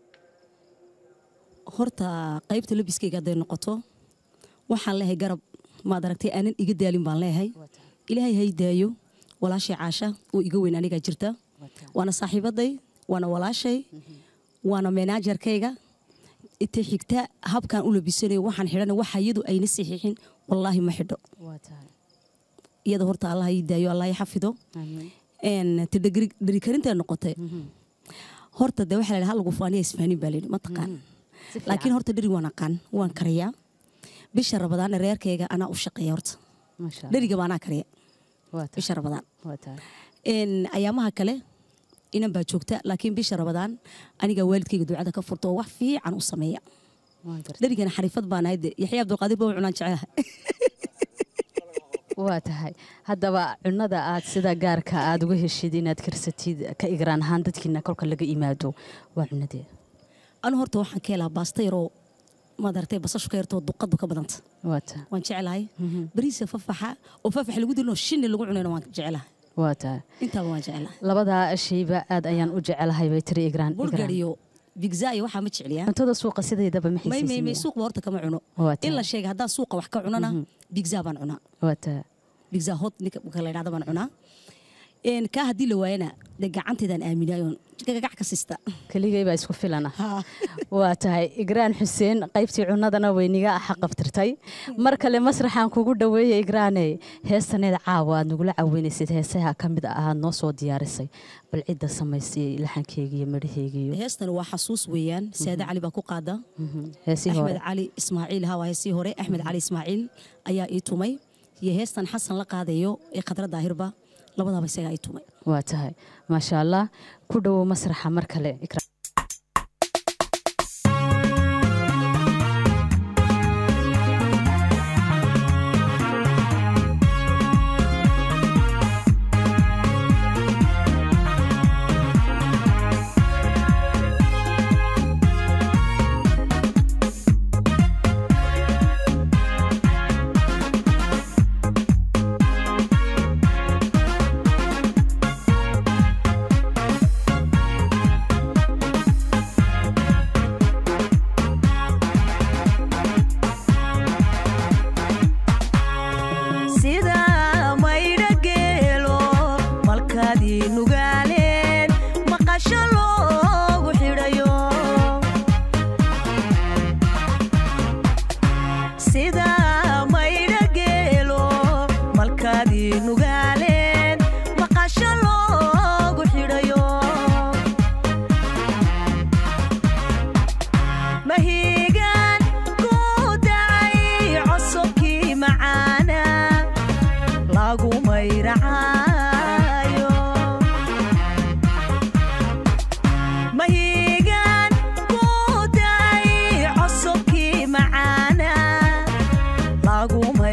S6: horta qaybta labiskayga hadday noqoto waxaan leeyahay garab maad aragtay aanan iga daalin baan leeyahay ilaahay hay daayo walaashay caasha oo iga weyn anigaa jirta waana saaxiibaday waana walaashay waana menaajarkayga inta xigta habkaan u labisanayo waxaan xidhana waxa iyadu ayna saxiixin wallaahi ma xidho iyada horta allah ii daayo allah ii xafido te dherikarinta noqotay horta de waxaa la hal lagu faaniya isfaanin baa layidhi mataqaan laakiin horta dheri waan aqaan waan kariyaa bisha rabadaana reerkayga anaa u shaqeeya horta dheriga baa anaa kariya bisha rabadaan ayaamaha kale inan baa joogta laakiin bisha rabadaan anigaa waalidkayga ducada ka furta oo wax fiican u sameeya dherigana xariifad baan ahayd yaxya abdulqaadir baa u cunaan jecelaha
S2: waa tahay haddaba cunada aad sida gaarka aad uga heshid inaad karsatid ka igraan ahaan dadkiina kolka laga imaado waa cunadee
S6: anu horta waxaan ka helaa baasta yaroo maad aragtay basashu ka yartoo duqadu ka badanta waan jecelahay bariisa fafaxa oo fafax lagu dilno shinni lagu cunayna waan jecelahay
S2: waa tahay
S6: intaaba waan jecelahay
S2: labadaa shayba aad ayaan u jecelahay bay tiri igraan
S6: burgar iyo bigza iyo waxaa ma jecliyaa
S2: cuntada suuqa sideedaba ma
S6: may may may
S2: xiisiisinaya
S6: suuqba horta kama cuno
S2: Waa tahay.
S6: in la sheega haddaan suuqa wax ka cunana bigza baan cunaa
S2: waa tahay
S6: bigza hot ninka marka la yidhahda baan cunaa Een, kaa haddii la waayana dee gacanteedaan aaminaayoon gagac ka sista
S2: keligay baa isku filana waa tahay igraan xuseen qaybtii cunadana weyniga xaqabtirtay mar kale masraxaan kugu dhaweeyey igraane heestaneed caawa aad nagula caweynaysid heesaha ka mid ah aad noo soo diyaarisay bal cidda samaysay laxankeyga iyo midhaheygiiyo
S6: heestan waa xasuus weeyaan saade cali baa ku qaada
S2: heesihii hore
S6: axmed cali ismaaciil haa waa heesii hore axmed cali ismaaciil ayaa ii tumay iyo heestan xasan la qaadayo ee khadra daahirba labadaaba isagaa ii tumay
S2: waa tahay maasha allah ku dhowow masraxa mar kale Ikraan.
S3: Thank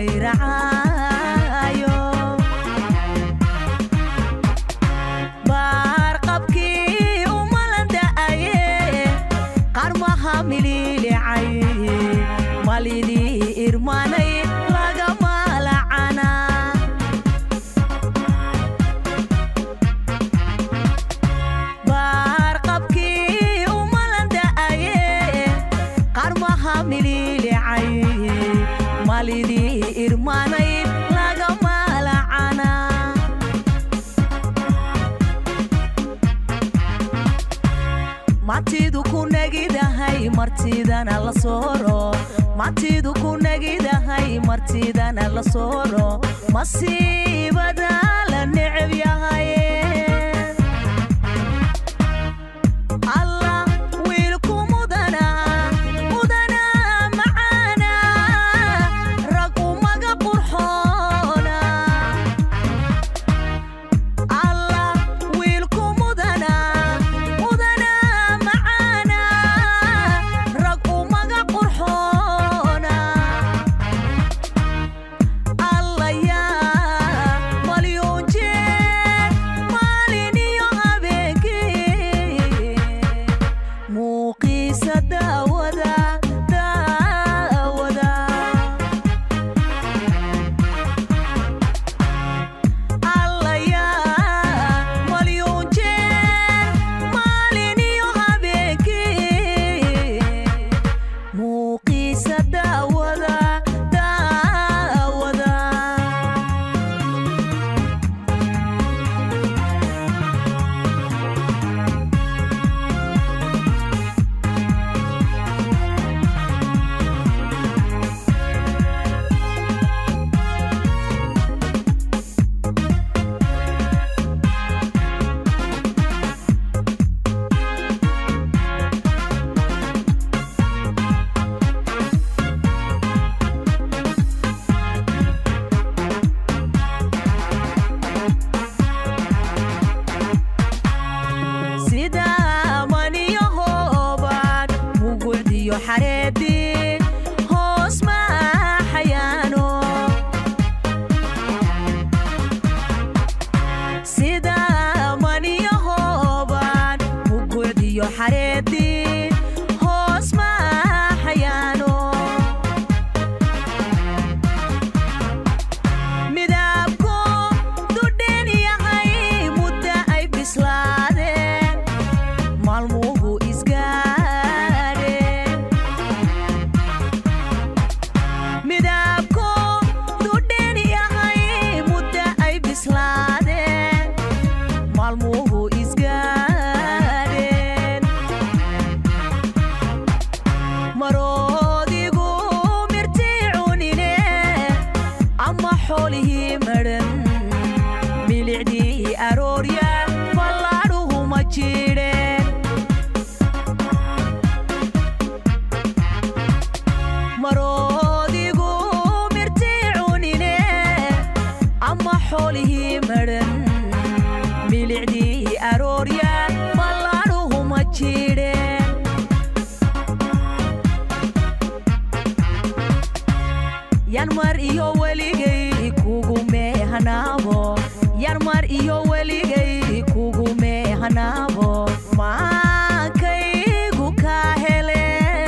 S8: mayracaayo baarqabkii umalanda'aye qarmaha miliilicay malidii irmanay lagama lacana baarqabkii umalanda'aye qarmaha miliilicay malidii irmanay lagama lacana matidu ku nagidahay martidana la sooro matidu ku nagidahay martidana la sooro masiibada la neceb yahay allah wiilku mudana mudana macaana rag umaga qurxoona allah wiilku mudana mudana macaana rag umaga qurxoona alla yaa malyuun jeer maalin iyo habeenkii muuqiisa daawada daawada alla yaa malyuun jeer maalin iyo habeenkii muuqiisa daawada daawada sida maniyo hoobaan mugucdiyo xareedii hoos maaxayaano sida maniyo hoobaan mugucdiyo xareedii hoos maaxayaano midabku dudhen yahay mudda ay bislaadeen maalmuhu isgaadheen midabku dudhen yahay mudda ay bislaadeen maalmuhu isgaadheen maroodigu mirtii cunine ama xoolihii madhan milicdii aroorya fallaadhuhu ma jidheen maroodigu mirtii cunine ama xoolihii madhan milicdii aroorya fallaadhuhu ma jidheen yan mar iyo weligay kugu meehanaabo yan mar iyo weligay kugu meehanaabo maankaygu kaa hele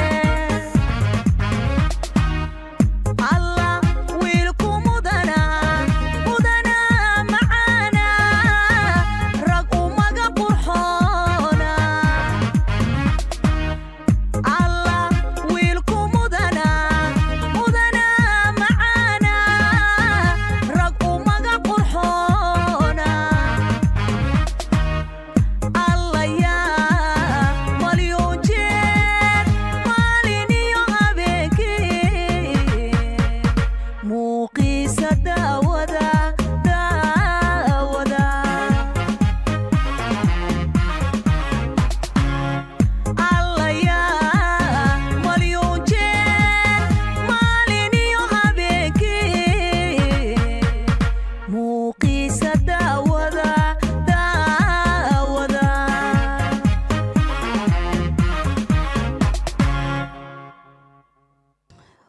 S8: allah wiilku mudana mudana macaana rag umaga qurxoona allah wiilku mudana mudana macaana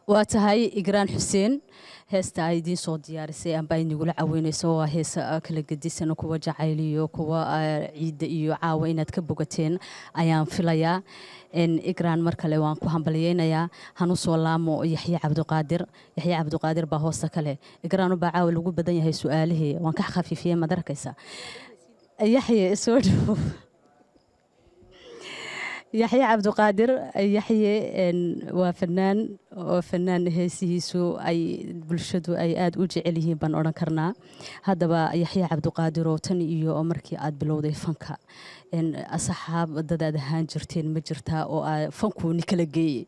S2: waa tahay igraan xuseen heesta ay idiin soo diyaarisay amba ay nagula caweyneyso waa heesa ah, kala gedisan kuwa jacayliyo kuwa ah, ciidda iyo caawa inaad ka bogateen ayaan filayaa En, igraan mar kale waan ku hambalyeynayaa hanu soo laamo yaxye cabdiqaadir yaxye cabdiqaadir baa hoosta kale igraan ubaa caawa lagu badan yahay su-aalihii waan ka khafiifiyey maad arkaysa yaxye soo dhow yaxye cabdiqaadir yaxye en, waa fanaan oo fanaan heesihiisu ay bulshadu ay aada u jecel yihiin baan odhan karnaa haddaba yaxye cabdiqaadir oo tan iyo markii aad bilowday fanka en, asxaab dadaad ahaan jirteen ma jirtaa oo aa fanku ni kala geeyey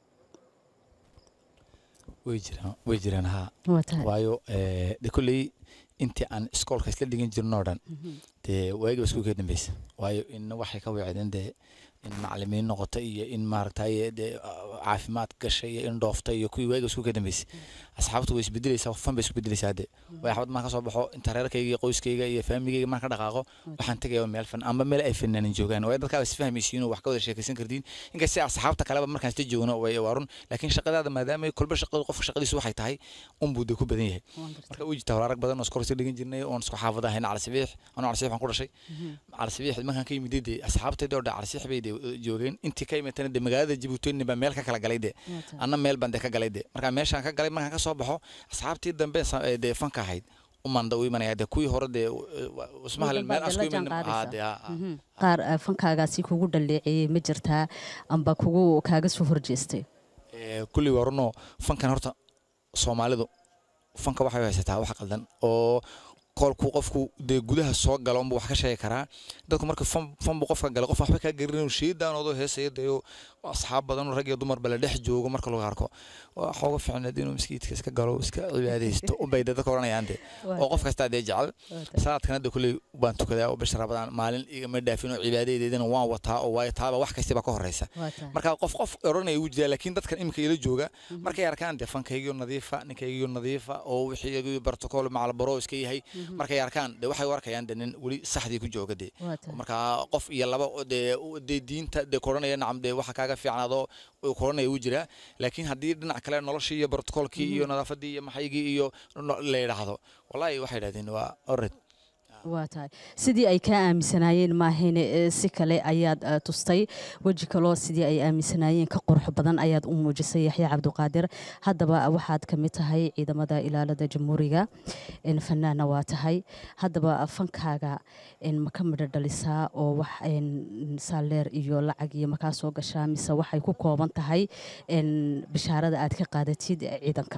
S5: way jiraan way jiraan haa
S2: waa tahay
S5: waayo eh, de kolley intii aan iskoolka isla dhigan jirno oo dhan dee waagiba isku kee dambeysa waayo in waxay ka weecdeen dee in macalimiin noqota iyo in maaragtay dee ah, caafimaad gashay iyo in dhoofta iyo kuwii waagiba isku kee dambeysa asxaabtu way isbedelaysaa fan bay isku bedelaysaa hadde way xabad maan ka soo baxo inta reerkayga iyo qoyskayga iyo faamigayga maan ka dhaqaaqo waxaan tegaya meel fan amba meel ay fanaanin joogaan waayo dadkaa isfahmaysiin oo wax ka wada sheekaysan kartiin inkastay asxaabta kaleba markaan isla joogno way waa run laakiin shaqadaada maadaama kolba shaqadu qofka shaqadiisu waxay tahay unbuu dee ku badan yahay marka uu jirta horaarag badan oo iskor isla dhigan jirnay oon isku xaafada ahayn calasibiix anuu calasibiix aan ku dhashay calasibiix markaan ka yimid dee asxaabtayda oo dhan calasibiix bay dee joogeen intii ka imatana dee magaalada jabuuti baa meel ka kala galay dee anna meel baan dee ka galay dee marka meeshaan ka galay markaan ka soo baxo asxaabtii dambe sa- ee dee fanka ahayd umanda u imanaya dee kuwii hore dee ismaha
S2: Muddo
S5: meel
S2: baad
S5: asku
S2: la
S5: iman
S2: jaanqaadaysaa.
S5: ah, dee, ah, ah.
S2: Mhm. qaar ah, fankaagaasi kugu dhaleeceeyey ma jirtaa amba kugu kaaga soo horjeestay
S5: Ee, kulli waa runoo fankan horta soomaalidu fanka waxay haysataa wax qaldan oo kolkuu qofku dee gudaha soo galo unbuu wax ka sheegi karaa dadku marka fan fan buu qofka gala qof waxba kaa garinayo shiidaanoodoo heesaya deeyo asxaab badan oo rag iyo dumarba la dhex joogo marka lagu arko waxa uga fiicneed inuu maskiidka iska galo iska cibaadaysto unbay dee dadka oranayaan dee oo qof kastaa dee jecel salaadkan hadda kulley baan tukadaa oo bisha rabadaan maalin igama dhaafin oo cibaadadeedana waan wataa oo waayo taaba wax kastaba ka horeysa marka qof qof oranaya wuu jiraa laakiin dadkan imika ila jooga markay arkaan dee fankaygiyo nadiifa ninkaygiyo nadiifa oo wixii bartokol macalbaro iska yahay markay arkaan dee waxay u arkayaan dee nin weli saxdii ku jooga dee marka qof iyo laba oo dee u- dee diinta dee koranaya nacam dee waxa kaaga fiicnaadoo uu koranaya wuu jiraa laakiin haddii dhinac kale noloshii iyo bartokolkii iyo nadaafadii iyo maxaygii iyo no- la yidhaahdo wallahi waxay yidhahdeen waa ored
S2: waa tahay sidii ay kaa aaminsanaayeen maahayne ee si kale ayaad eh, tustay weji kaloo sidii ay aaminsanaayeen ka qurux badan ayaad u muujisay yaxya cabdiqaadir haddaba waxaad ka mid tahay ciidamada ilaalada jamhuuriga en, fanaana waa tahay haddaba fankaaga en, ma ka midho dhalisaa oo wax en, saaleer iyo lacag iyo makaa soo gashaa mise waxay ku kooban tahay en, bishaarada aad ka qaadatid eh, ciidanka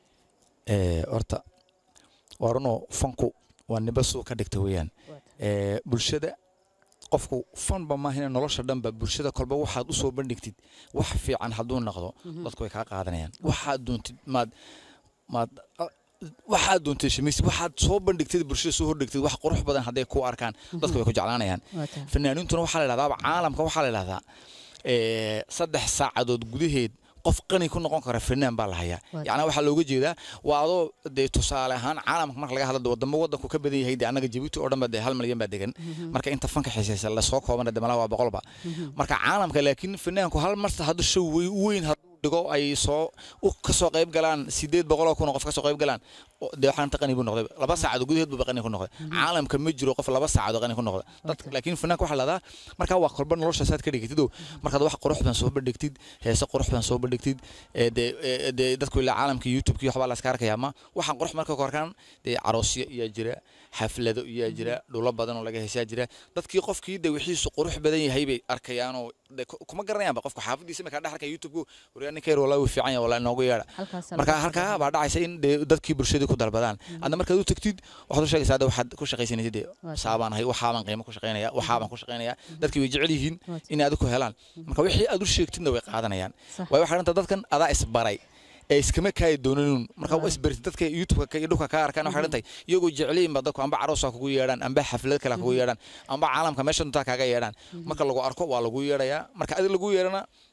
S5: Ee, horta waa runoo fanku waa niba suu ka dhigta weeyaan Ee, bulshada qofku fanba maahina nolosha dhanba bulshada kolba waxaad u soo bandhigtid wax fiican hadduu noqdo dadku way kaa qaadanayaan waxaad doontid maad maad a- waxaad doontid shamis waxaad soo bandhigtid bulshada soo hordhigtid wax qurux badan hadday ku arkaan dadku way ku jeclaanayaan
S2: Waa tahay.
S5: fanaaniintuna waxaa la idhahdaa caalamka waxaa la idhahdaa ee, saddex saacadood gudaheed qof qani ku noqon kara fanaan baa la hayaa
S2: Waa
S5: yacnaa waxaa looga jeedaa waa adoo dee tusaale ahaan caalamka marka laga hadlo wadamo wadanku ka badan yahay dee annaga jabuuti oo dhan ba dee hal malyan baa degan marka inta fanka xiisaysa lasoo koobana dee malaha waa boqolba marka caalamka laakiin fanaanku hal marta hadduu show wey- weyn hadduu dhigo ay soo u kasoo qayb galaan sideed boqoloo kun oo qof kasoo qayb galaan oo dee waxaan inta qani buu noqday laba saacadood gudaheed buuba qani ku noqday caalamka ma jiro qof laba saacadood qani ku noqda dadka laakiin fanaanka waxaa lahdaa markaa waa kolba noloshaasaad ka dhigtid markaad wax qurux badan soo bandhigtid heese qurux badan soo bandhigtid ee dee ee dee dadku ilaa caalamka youtube-ki waxbaa la iska arkaya ma waxaan qurux marka ku arkaan dee caroosyo iyaa jira xaflado iyaa jira dhulo badan oo laga heesaa jira dadkii qofkii dee wixiisu qurux badan yahay bay arkayaanoo dee ku- kuma garanayaanba qofka xaafadiisa markaa dhex arkaya youtube-ku waryaa ninka yar walaa wuu fiican yahay walaa inoogu yeedha
S2: Halkaas
S5: marka
S2: laga
S5: halkaa baa dhacaysa in dee dadkii bulshadii ku dalbadaan adna markaad u tagtid waxaad u sheegaysaa hadda waxaad ku shaqaysanaysid dee saabaan ahay waxaabaan qiimo ku shaqaynaya waxaabaan ku shaqaynaya dadkii way jecel yihiin inay adigu helaan marka wixii aad u sheegtidna way qaadanayaan
S2: Sax.
S5: waayo waxaa dhanta dadkan adaa isbaray ee iskama kaayi doonanuun marka waa isbaritid dadka youtube-ka iyo dhulka kaa arkaan waxay dhantay iyagoo jeceliin ba dadku amba caroosa kugu yeedhaan amba xaflad kale kugu yeedhaan amba caalamka meesha duntaa kaaga yeedhaan marka lagu arko waa lagu yeedhayaa marka adig lagu yeedhana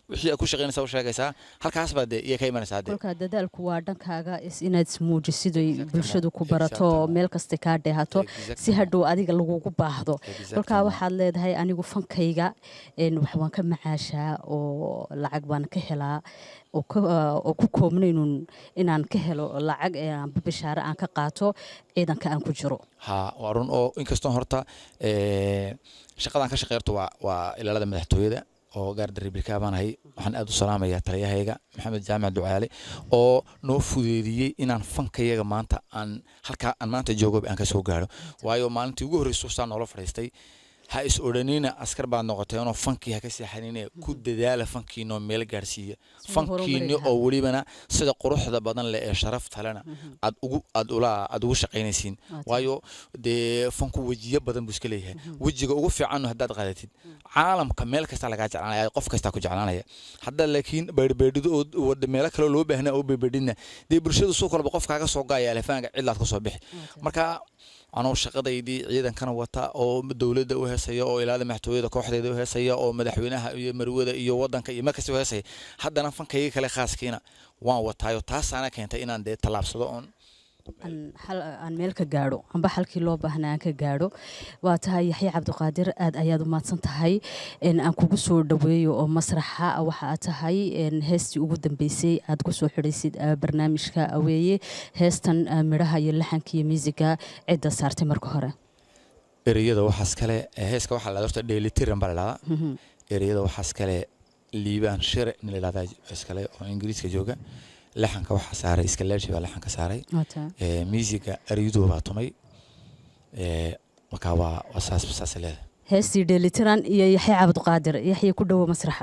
S5: wixii aad ku shaqaynaysaa u sheegaysaa halkaas baa dee iyo ka imanaysaa dee
S2: kolkaa dadaalku waa dhankaaga is inaad ismuujisido
S5: Exactement,
S2: bulshadu ku barato
S5: exactement.
S2: meel kasta kaa dheehato si
S5: Exactement.
S2: hadhow adiga lagugu baahdo
S5: Exactement.
S2: kolkaa waxaad leedahay anigu fankayga een, wax waan ka macaashaa oo lacag baan ka helaa oo ka- oo ku koobnaynun inaan ka helo lacag ee aanba bishaare aan ka qaato ciidanka aan ku jiro
S5: ha waa run oo inkastoo horta eh, shaqadan ka shaqeyrto waa waa ilaalada madaxtooyada oo gaarda republika baan ahay waxaan aad u salaamayaa taliyahayga maxamed jaamac ducaale oo noo fudeediyey inaan fankayaga maanta aan halkaa aan maanta joogoba aan ka soo gaaro waayo maalintii ugu horreysay saa noola fadhiistay ha is odhanina askar baad noqoteenoo fankii ha ka seexanine ku dadaala fankiinoo meel gaarsiiya
S2: Siduu
S5: fankiini
S2: horumari lahaa.
S5: oo welibana sida quruxda badan leh ee sharafta lena aad ugu aad ula aad ugu shaqaynaysiin waayo dee fanku wejiyo badan buu iska leeyahay wejiga ugu fiican haddaad qaadatid caalamka meel kasta lagaa jeclaanaya qof kastaa ku jeclaanaya hadda laakiin beedhbeedhido oo wada meelo kale loo baahnaa oo beedbeedhidna dee bulshadu soo kalba qof kaaga soo gaaya alefaanka cidlaad ka soo bixi marka anoo shaqadaydii ciidankana wata oo dowladda u heesaya oo ilaalada madaxtooyada kooxdeeda u heesaya oo madaxweynaha iyo marwada iyo wadanka iyo markasta u heesaya haddana fankayga kale khaaskiina waan wataayo taasaana keentay inaan dee tallaabsado oon
S2: aan hal aan meel ka gaadho amba halkii loo baahnaa aan ka gaadho waa tahay yaxya cabdiqaadir aad ayaad u mahadsan tahay een, aan kugu soo dhaweeyo oo masraxa waxa aad tahay een, heestii ugu dambeysay aad ku soo xidhaysid ah, barnaamijka aweeye heestan ah, midhaha iyo laxanka iyo miisiga cidda saartay marka hore
S5: ereyada waxaas kale eh, heeska waxaa la horta dheelitiran baa la dhahdaa ereyada waxaas kale liibaan shire nin la dhahdaa iskale oo ingiriiska jooga laxanka waxaa saaray iskaleershi baa laxanka saaray
S2: Waa tahay.
S5: Eh, miisiga eryadu baa tumay Eh, marka waa waa saas saas leedahay
S2: heestii dheelitiran iyo yaxya cabdiqaadir yaxya ku dhowo masraxa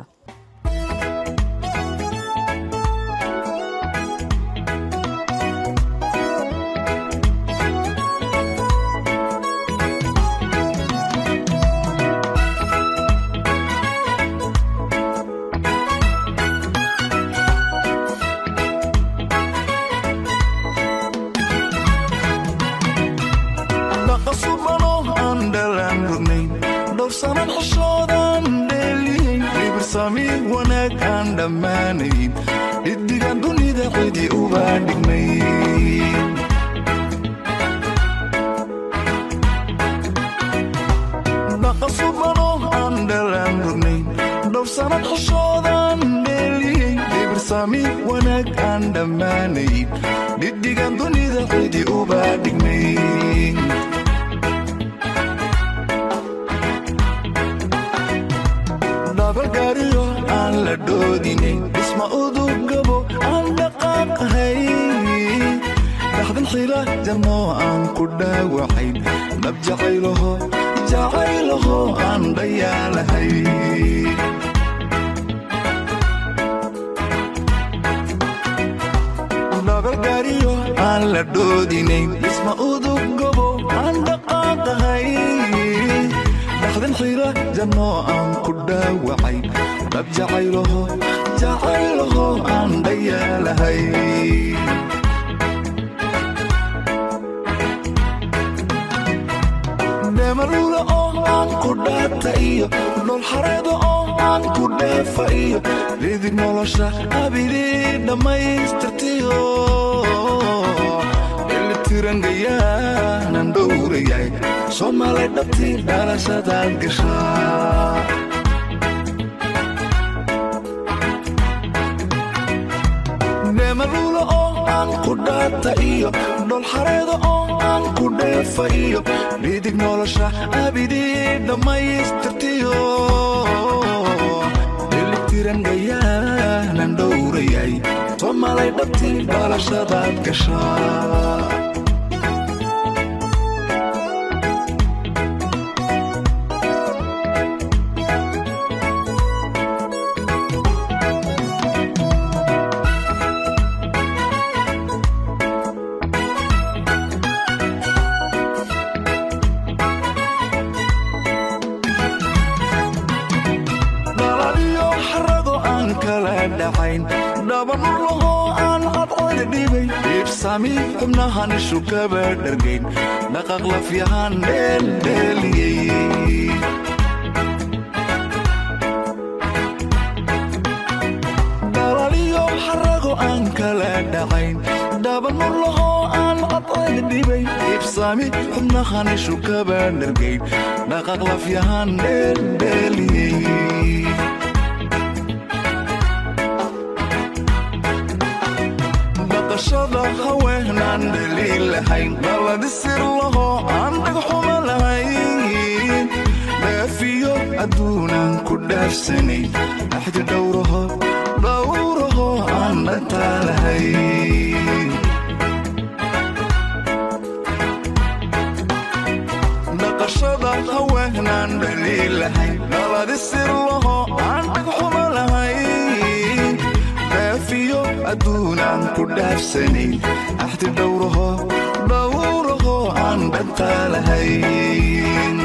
S1: dhaqasubano aan dhalaan rugnayn dhowrsanan xishoodan dheeliyin dhibirsami wanaag aan dhammaanayn dhiddigan dunida cidi uba dhignayn dhaqasubano aan dhalaan rugnayn dhowrsanan xishoodan dheeliyin dhibirsami wanaag aan dhammaanayn dhiddigan dunida cidi uba dhignayn dhabalgaariyo aan la dhoodinayn dhisma udugabo aan dhaqaaqahay dhaxdan xila janoo aan ku dhaawacayn dhab jacaylaho jacaylaho aan dhayaalahay dhabalgaariyo aan la dhoodinayn dhisma udugabo aan dhaqaaqahay dhaxdan xira janoo aan ku dhaawacay dhab jacaylaho jacaylaho aan dhayaalahay dhemalula oo aan ku dhaata iyo dhol xareeda oo aan ku dheefa iyo lidig nolosha abidii dhammaystirtiyo elitirangayanan dhowrayay soomaalay dhabtii dhalashadaad gashaa dhemalula oo aan ku dhaata iyo dhol xareeda oo aan ku dheefa iyo dhidig nolosha abidii dhammaystirtiyo elitirangayanan dhowrayay soomaalay dhabtii dhalashadaad gashaa dhalaliyo xarado aan kala dhacayn dhabanulahoo aan cadcada dhibay dhiibsami xubnahan ishu kaba dhargayn dhaqaq lafyahaan dheeldheeliyey aan kala dhacayn dhabanulahoo aan cadceed dhibay ibsaami xubnahan ishu kaba dhargayn dhaqaq lafyahan dheeldheeliyey dhaqashada haweenaan dhaliil lahayn dhaladisir lahoo aan dhagxuma lahayn dhaafiyo adduunaan ku dhaafsanay axdi dhowraho dhowraho aan dhantaa lahayn dhaqashada haweenaan dhaliil lahayn dhaladisir lahoo aan dhagxuma lahayn dhaafiyo adduunaan ku dhaafsanay axdi dhowraho dhowraho aan dhantaa lahayn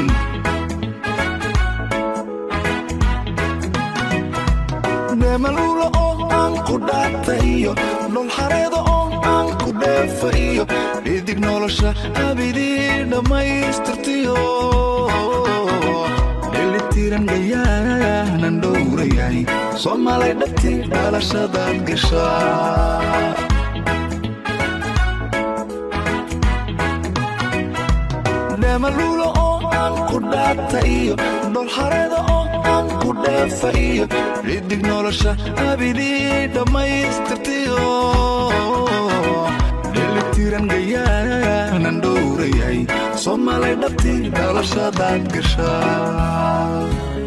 S1: dheemaluula oo aan ku dhaata iyo dholxareeda oo aan ku dheefa iyo dhidig nolosha abidii dhammaystirtiyo dhelitiran gayaanan dhowrayahay soomaalay dhabti dhalashadaad gashaa dheemaluula oo aan ku dhaata iyo dholxareeda oo aan ku dheefa iyo dhidig nolosha abidii dhammaystirtiyo dhelitiran gayaanan dhowrayahay soomaalay dhabti dhalashadaad gashaa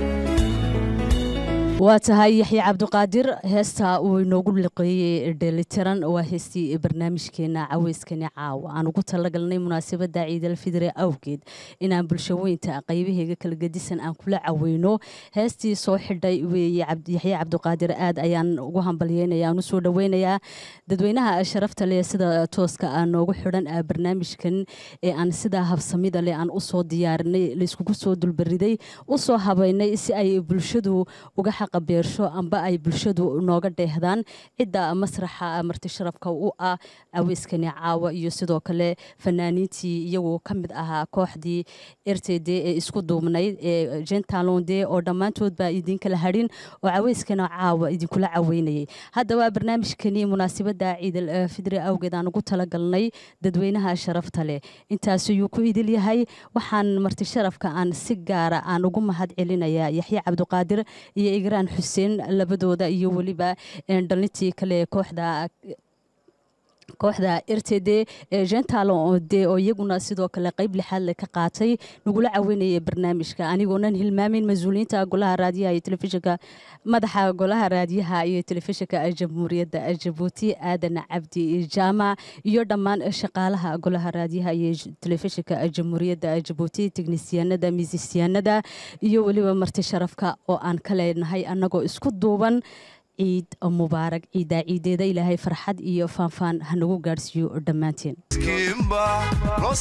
S2: waa tahay yaxya cabdiqaadir heesta uu inoogu liqeeyey dheelitiran waa heestii barnaamijkeena caweyskani caawa aan ugu talagalnay munaasabada ciidal fidre awgeed inaan bulshaweynta qaybaheega kala gedisan aan kula caweyno heestii soo xidhay weeye yaxya cabdiqaadir aad ayaan ugu hambalyeynaya aan usoo dhaweynayaa dadweynaha sharafta leh sida tooska ah noogu xidhan barnaamijkan ee aan sidaa habsamida leh aan usoo diyaarinay layskugu soo dulbariday usoo habeynay si ay bulshadu uga qabeersho amba ay bulshadu nooga dheehdaan cidda masraxa marti sharafka u ah aweyskani caawa iyo sidoo kale fanaaniintii iyagoo ka mid ahaa kooxdii r t d ee isku duubnayd ee jentalonde oo dhammaantoodba idinkala hadhin oo caweyskana caawa idinkula caweynayay haddaba barnaamijkani munaasabada ciidal fidre awgeed aan ugu talagalnay dadweynaha sharafta leh intaas ayuu ku idil yahay waxaan marti sharafka aan si gaara aan ugu mahad celinayaa yaxya cabdiqaadir iyo igraan xuseen labadooda iyo weliba dhalintii kale kooxda kooxda r t d gentalon de oo iyaguna sidoo kale qayb lixaad le ka qaatay nagula caweynayay barnaamijka anigoonan hilmaamin mas-uuliyiinta golaha raadiyaha iyo telefishinka madaxa golaha raadiyaha iyo telefishinka jamhuuriyadda jabuuti aadan cabdi jaamac iyo dhammaan shaqaalaha golaha raadiyaha iyo telefishinka jamhuuriyadda jabuuti teknisyaanada miisisyaanada iyo weliba marti sharafka oo aan ka leenahay annagoo isku duuban ciid mubaarag ciiddaa ciideeda ilaahay farxad iyo faanfaan hanagu gaadhsiiyo dhammaanteen
S1: kimba loo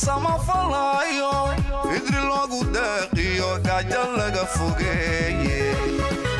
S1: samafalayo fidri loogu deeqiyo gaajo laga fogeeye